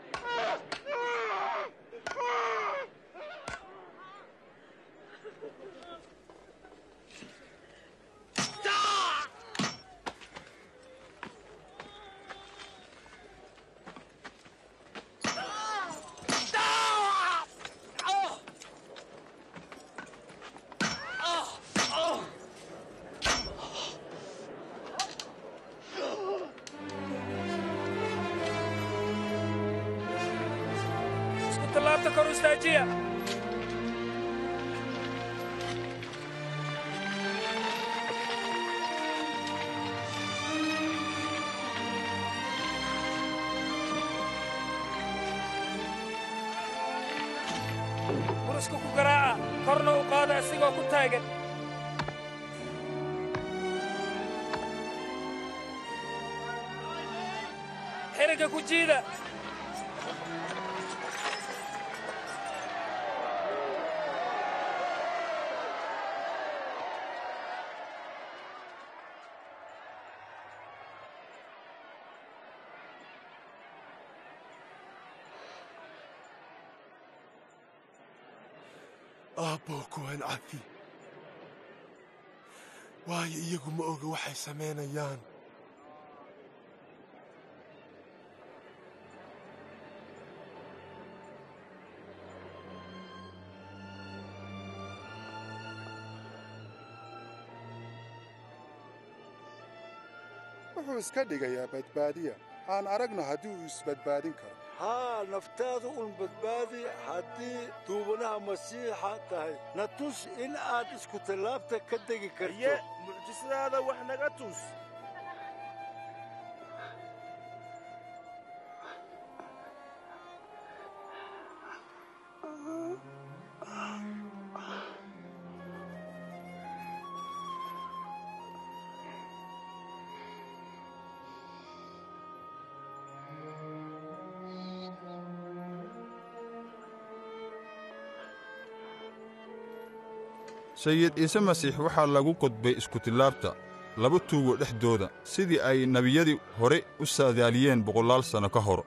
isku tallaabta kor u istaajiya buruska ku garaaca korna u qaada isigoo ku taagan xiriga ku jiida aabbo kuwan cafi waayo iyagu ma oga waxay samaynayaan wuxuu iska dhigayaa badbaadiya aan aragno haddii uu isbadbaadin karo haa naftaadu un badbaadi haddii duubanaha masiixa tahay na tus in aad isku tallaabta ka degi karto iye mucjisadaada wax naga tus sayid ciise masiix waxaa lagu qodbay iskutillaabta laba tuugo dhexdooda sidii ay nebiyadii hore u saadaaliyeen boqolaal sanno ka hor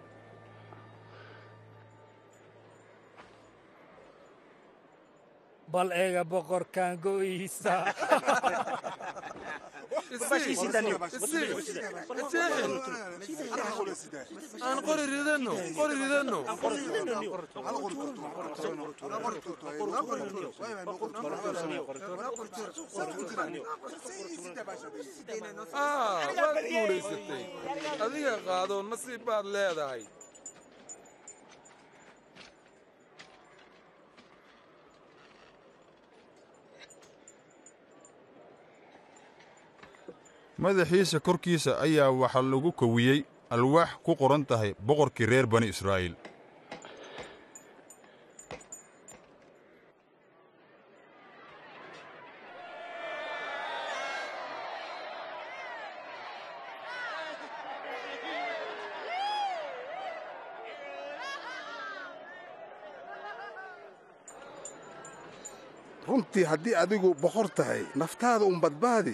bal eega boqorkan go'iisa aan qori ridanno qori ridanno aa waad guulaysatay adiga qaadoon nasiib baad leedahay madaxiisa korkiisa ayaa waxaa lagu kowiyey alwaax ku qoran tahay boqorkii reer bani israa'iil runtii haddii adigu boqor tahay naftaada un badbaadi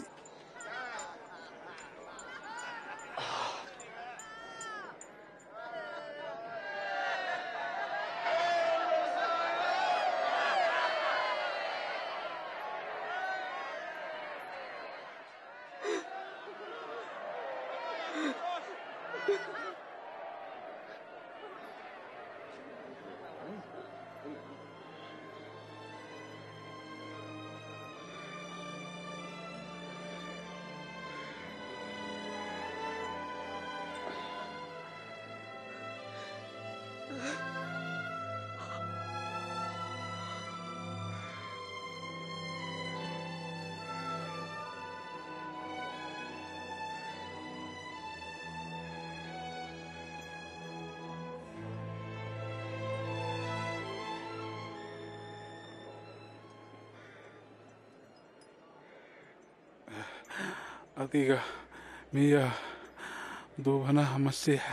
adiga miyaa duubanaha masiixa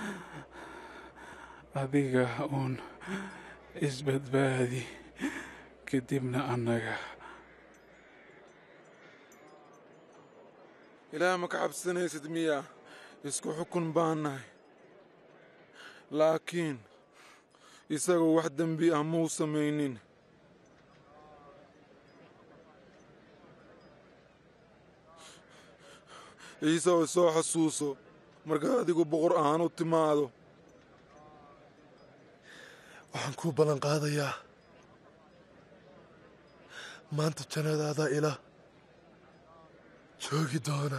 adiga uun isbadbaadi kadibna annaga ilaah ma ka cabsanaysid miya isku xukun baan nahay laakiin isagoo wax dembi ah muu samaynin ciise oo soo xasuuso markaa adigu boqor ahaan u timaado waxaan kuu ballan qaadayaa maanta jannadaada ila joogi doona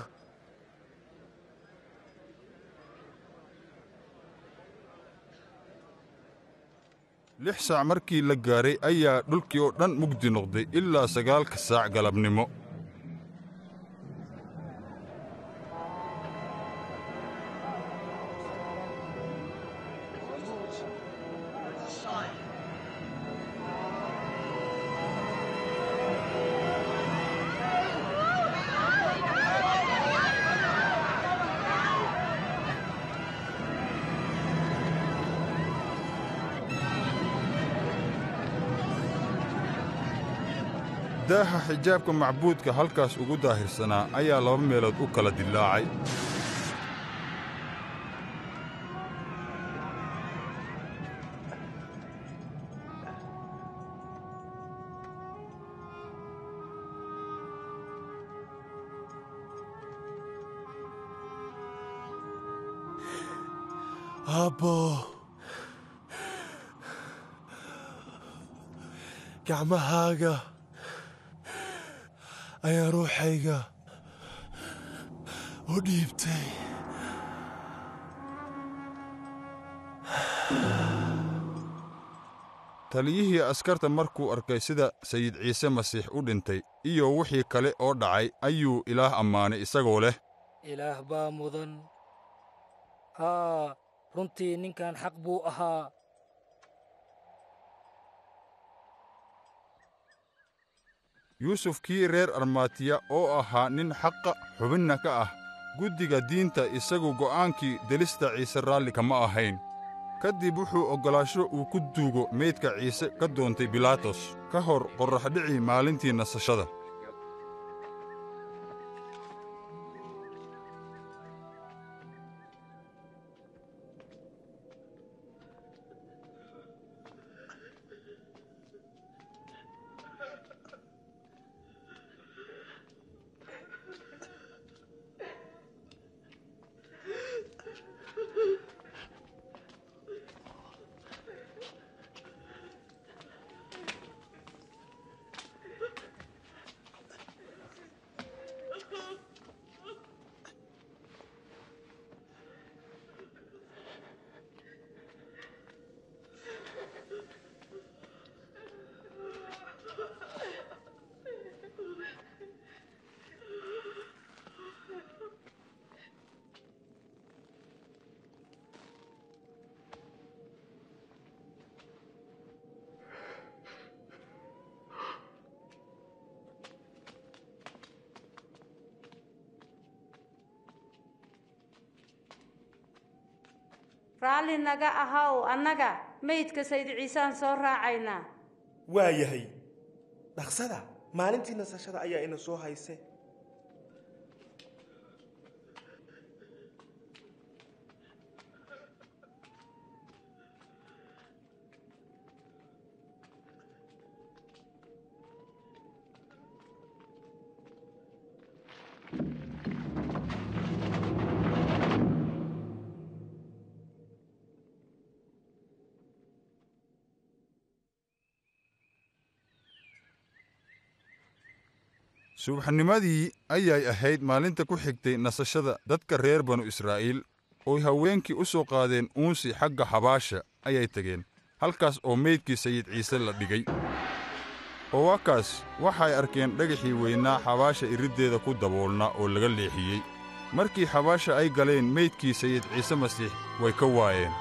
lix saac markii la gaaray ayaa dhulkii oo dhan mugdi noqday ilaa sagaalka saac galabnimo daaha xijaabka macbuudka halkaas ugu daahirsanaa ayaa laba meelood u kala dillaacay aabbo gacmahaaga ayaa ruuxayga u dhiibtay taliyihii askarta markuu arkay sida sayid ciise masiix u dhintay iyo wixii kale oo dhacay ayuu ilaah ammaanay isagoo leh ilaah baa mudan haa runtii ninkan xaq buu ahaa yuusuf kii reer armaatiya oo ahaa nin xaqa xubinna ka ah guddiga diinta isagu go'aankii delista ciise raalli kama ahayn ka dib wuxuu oggolaasho uu ku duugo meydka ciise ka doontay bilaatos ka hor qorraxdhicii maalintii nasashada raalli naga ahaw annaga meydka sayd ciisaan soo raacaynaa waa yahay dhaqsada maalintii nasashada ayaa ina soo hayse subaxnimadii ayay ahayd maalinta ku xigtay nasashada dadka reer banu israa'iil ooy haweenkii u soo qaadeen uunsi xagga xabaasha ayay tegeen halkaas oo meydkii sayid ciise la dhigay oo waakaas waxay arkeen dhagaxii weynaa xabaasha iriddeeda ku daboolnaa oo laga leexiyey markii xabaasha ay galeen meydkii sayid ciise masiix way ka waayeen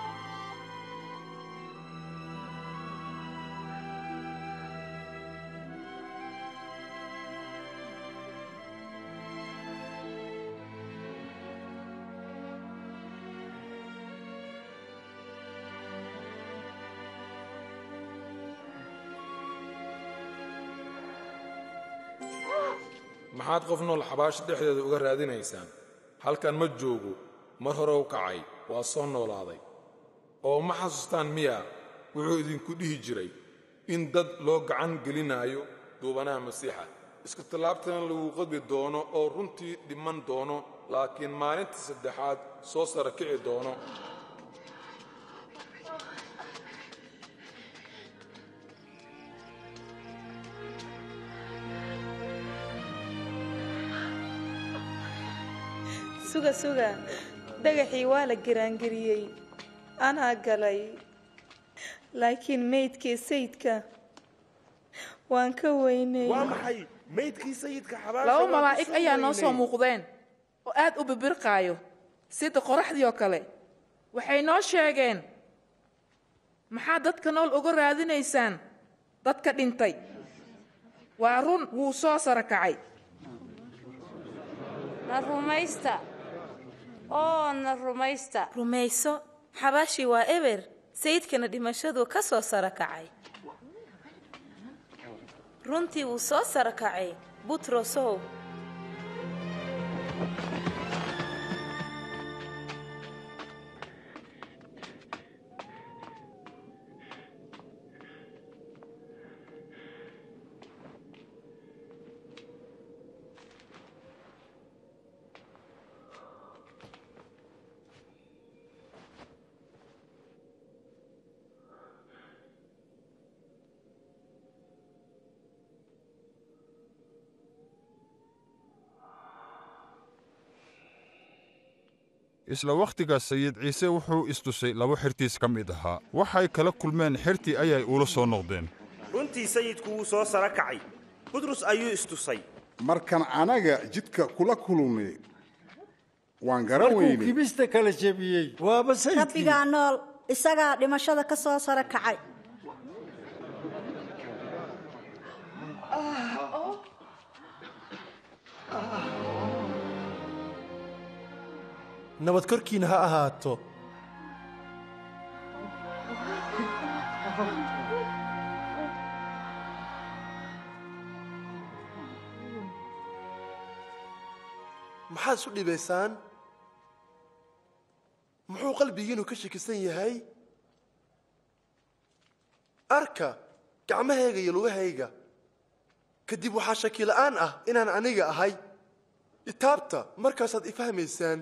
maxaad qof nool xabaasha dhexdeeda uga raadinaysaan halkan ma joogo mar hore u kacay waa soo noolaaday oo ma xasuustaan miya wuxuu idinku dhihi jiray in dad loo gacan gelinaayo duubanaha masiixa iska tallaabtana lagu qadbi doono oo runtii dhiman doono laakiin maalinta saddexaad soo sara kici doono suga suga dhagaxii waa la giraangeliyey anaa galay laakiin meydkii sayidka waan ka weynay waa maxay maydkii sayidka xabaasha laba waan ku malaa'ig soo ayaa noo soo weynay. muuqdeen oo aad u bibirqaayo sida qoraxdii oo kale waxay noo sheegeen maxaad dadka nool uga raadinaysaan dadka dhintay waa run wuu soo sara kacay na rumaysta oo na rumaysta rumayso xabaashii waa eber sayidkana dhimashadu ka soo sara kacay runtii wuu soo sara kacay butrosow isla wakhtigaas sayid ciise wuxuu istusay laba xertiis ka mid ahaa waxay kala kulmeen xertii ayay ula soo noqdeen runtii sayidku wuu soo sara kacay butrus ayuu istusay markan anaga jidka kula kulunay waan garan markuu weynay kibista kala jebiyey waaba sayidkii rabbigaa nool isagaa dhimashada ka soo sara kacay nabad korkiina ha ahaato maxaad isu dhibaysaan muxuu qalbigiinu ka shakisan yahay arka gacmahayga iyo lugahayga kadib waxaa shaki la'aan ah inaan aniga ahay itaabta markaasaad ifahmaysaan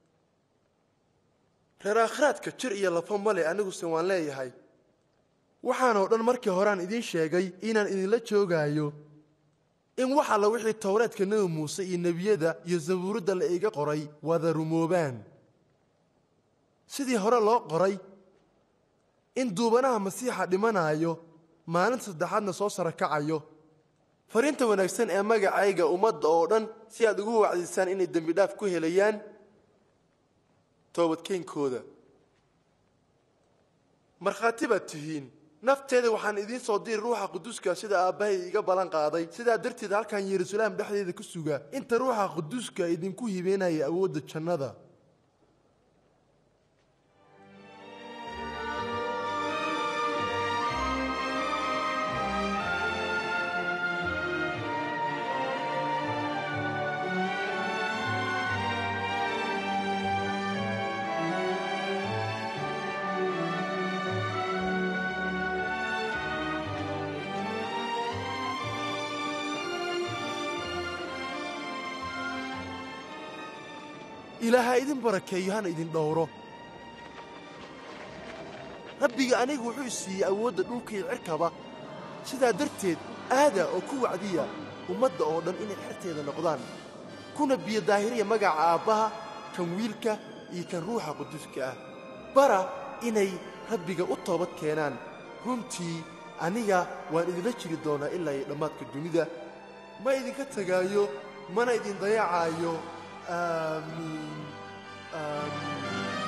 reer aakhiraadka jir iyo lafo male aniguse waan leeyahay waxaanoo dhan markii horean idiin sheegay inaan idinla joogaayo in wax alla wixii towreedka nebi muuse iyo nebiyada iyo sabuuradda la iga qoray wada rumoobaan sidii hore loo qoray in duubanaha masiixa dhimanaayo maalinta saddexaadna soo sara kacayo fariinta wanaagsan ee magacayga ummadda oo dhan si aad ugu wacdisaan inay dembidhaaf ku helayaan toobadkeenkooda markhaati baad tihiin nafteeda waxaan idiin soo diri ruuxa quduuska sida aabbahay iga ballan qaaday sidaa darteed halkan yeruusalaam dhexdeeda ku suga inta ruuxa quduuska idinku hibeynaya awoodda jannada ilaaha idin barakeeyo hana idin dhowro rabbiga anigu wuxuu siiyey awoodda dhulka iyo cirkaba sidaa darteed aada oo ku wacdiya ummadda oo dhan inay xerteeda noqdaan kuna biyo daahiriya magaca aabbaha kan wiilka iyo kan ruuxa quduuska ah bara inay rabbiga u toobad keenaan runtii aniga waan idinla jiri doonaa ilaa iyo dhammaadka dunida ma idinka tegaayo mana idin dayacaayo aamiin aamiin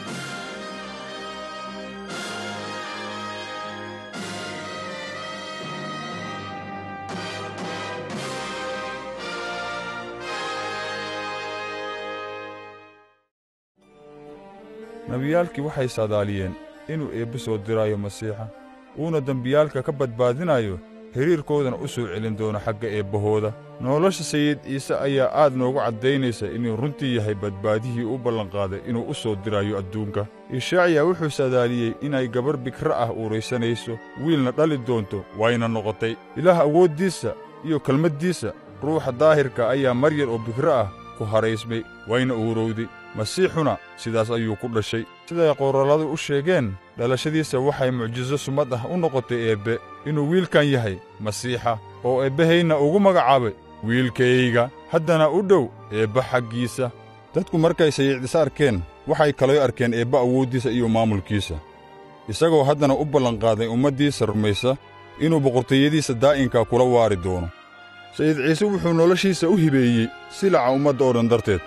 nebiyaalkii waxay saadaaliyeen inuu eebbe soo diraayo masiixa uuna dembiyaalka ka badbaadinayo xidhiirkoodana u soo celin doono xagga eebbahooda nolosha sayid ciise ayaa aad noogu caddaynaysa inuu runtii yahay badbaadihii u ballanqaaday inuu u soo dirayo adduunka ishaaciya wuxuu sadaaliyey inay gabar bikra ah uuraysanayso wiilna dhali doonto wayna noqotay ilaah awooddiisa iyo kelmaddiisa ruuxa daahirka ayaa mar yar oo bikra ah ku haraysmay wayna uurowday masiixuna sidaas ayuu ku dhashay siday qoralladu u sheegeen dhalashadiisa waxay mucjiso sumad ah u noqotay eebbe inuu wiilkan yahay masiixa oo eebbahayna ugu magacaabay wiilkayga haddana u dhow eebba xaggiisa dadku markay sayiicdis arkeen waxay kaloo arkeen eebba awooddiisa iyo maamulkiisa isagoo haddana u ballanqaaday ummaddiisa rumaysa inuu boqortooyadiisa daa'inka kula waari doono sayid ciise wuxuu noloshiisa u hibeeyey silaca ummadda oo dhan darteed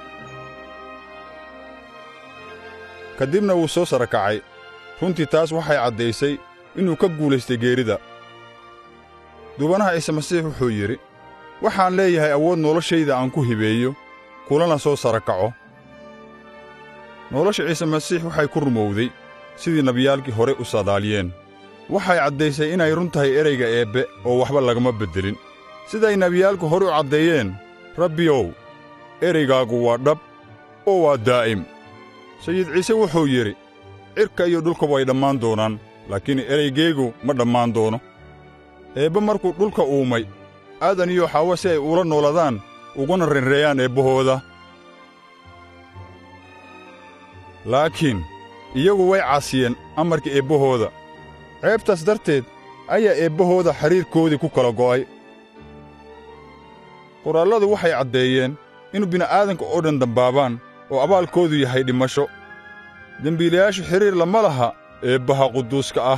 ka dibna wuu soo sara kacay runtii taas waxay caddaysay inuu ka guulaystay geerida duubanaha ciise masiix wuxuu yidhi waxaan leeyahay awood noloshayda aan ku hibeeyo kulana soo sara kaco nolosha ciise masiix waxay ku rumowday sidii nebiyaalkii hore u sadaaliyeen waxay caddaysay inay run tahay ereyga eebbe oo waxba lagama beddelin siday nebiyaalku hore u caddeeyeen rabbiyow ereygaagu waa dhab oo waa daa'im sayid ciise wuxuu yidhi cirka iyo dhulka way dhammaan doonaan laakiin ereygaygu ma dhammaan doono eebbe markuu dhulka uumay aadan iyo xaawo si ay ula nooladaan uguna renreeyaan eebbahooda laakiin iyagu way caasiyeen amarka eebbahooda ceebtaas darteed ayaa eebbahooda xidhiirkoodii ku kala go'ay qoraalladu waxay caddeeyeen inu bini'aadanka oo dhan dambaabaan oo abaalkoodu yahay dhimasho dembiilayaashu xidhiir lama laha eebbaha quduuska ah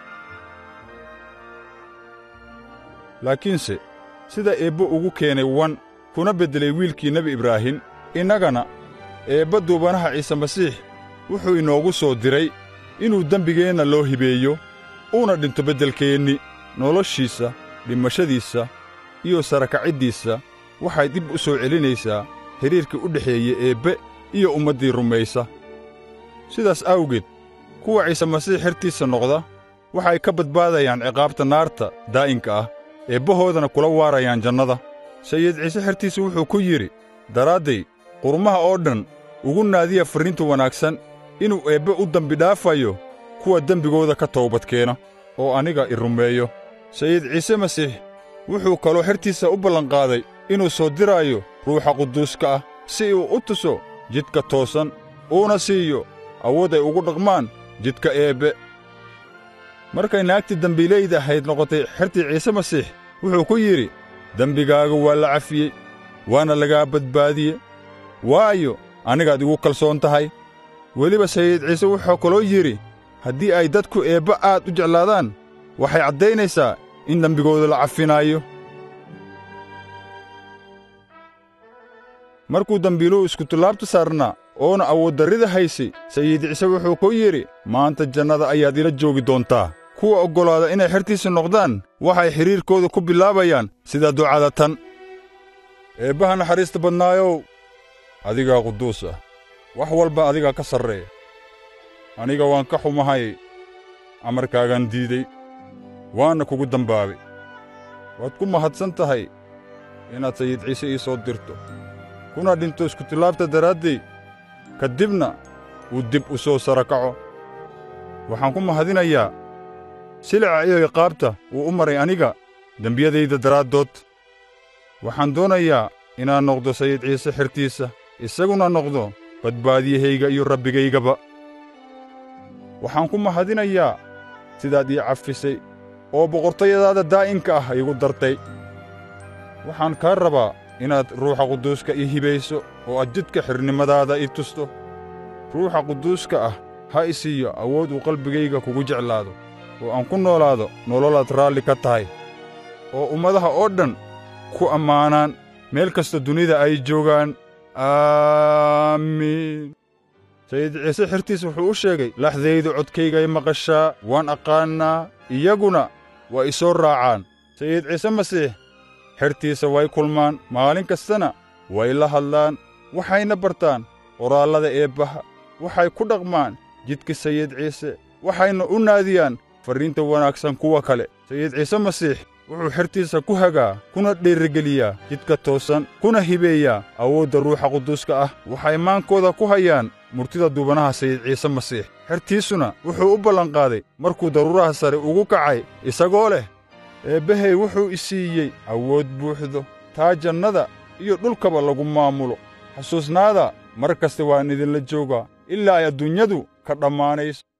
laakiinse sida eebbe ugu keenay wan kuna beddelay wiilkii nebi ibraahim innagana eebba duubanaha ciise masiix wuxuu inoogu soo diray inuu dembigeenna loo hibeeyo uuna dhinto beddelkeenni noloshiisa dhimashadiisa iyo sarakaciddiisa waxay dib u soo celinaysaa xidhiirkii u dhexeeye eebbe iyo ummaddii rumaysa sidaas awgeed kuwa ciise masiix xertiisa noqda waxay ka badbaadayaan ciqaabta naarta daa'inka ah eebbahoodana kula waarayaan jannada sayid ciise xertiisa wuxuu ku yidhi daraadday qurmaha oo dhan ugu naadiya farriinta wanaagsan inuu eebbe u dembidhaafayo kuwa dembigooda ka toobadkeena oo aniga i rumeeyo sayid ciise masiix wuxuu kaloo xertiisa u ballanqaaday inuu soo diraayo ruuxa quduuska ah si uu u tuso jidka toosan uuna siiyo awood ay ugu dhaqmaan jidka eebbe markay naagtii dembiilayda ahayd noqotay xertii ciise masiix wuxuu ku yidhi dembigaaga waa la cafiyey waana lagaa badbaadiye waayo anigaad igu kalsoon tahay weliba sayid ciise wuxuu kaloo yidhi haddii ay dadku eebbe aad u jeclaadaan waxay caddaynaysaa in dembigooda la cafinaayo markuu dembiiluhu iskutallaabta saarnaa oona awooddarrida haysay sayid ciise wuxuu ku yidhi maanta jannada ayaad ila joogi doontaa kuwa oggolaada inay xertiisa noqdaan waxay xidhiirkooda ku bilaabayaan sida ducada tan eebbaha naxariista badnaayow adigaa quduus ah wax walba adigaa ka sarreeya aniga waan ka xumahay amarkaagaan diiday waanna kugu dambaabay waad ku mahadsan tahay inaad sayid ciise ii soo dirto kuna dhinto iskutillaabta daraaddey ka dibna uu dib u soo sara kaco waxaan ku mahadinayaa silica iyo iqaabta uu u maray aniga dembiyadayda daraaddood waxaan doonayaa inaan noqdo sayid ciise xertiisa isaguna noqdo badbaadiyahayga iyo rabbigaygaba waxaan ku mahadinayaa sidaad ii cafisay oo boqortayadaada daa'inka ah iigu dartay waxaan kaa rabaa inaad ruuxa quduuska ii hibayso oo aad jidka xirnimadaada ii tusto ruuxa quduuska ah ha i siiyo awood uu qalbigayga kugu jeclaado oo aan ku noolaado nololaad raalli ka tahay oo ummadaha oo dhan ku ammaanaan meel kasta dunida ay joogaan aamiin sayid ciise xertiis wuxuu u sheegay laxdaydu codkaygay maqashaa waan aqaannaa iyaguna waa i soo raacaan sayid ciise masiix xertiisa way kulmaan maalin kastana way la hadlaan waxayna bartaan qoraallada eebbaha waxay ku dhaqmaan jidka sayid ciise waxayna u naadiyaan farriinta wanaagsan kuwa kale sayid ciise masiix wuxuu xertiisa ku hagaa kuna dhiirigeliyaa jidka toosan kuna hibeeyaa awoodda ruuxa quduuska ah waxay maankooda ku hayaan murtida duubanaha sayid ciise masiix xertiisuna wuxuu u ballanqaaday markuu daruuraha sare ugu kacay isagoo leh eebbahay wuxuu i siiyey awood buuxdo taa jannada iyo dhulkaba lagu maamulo xasuusnaada mar kasta waan idinla joogaa ilaa ay adduunyadu ka dhammaanayso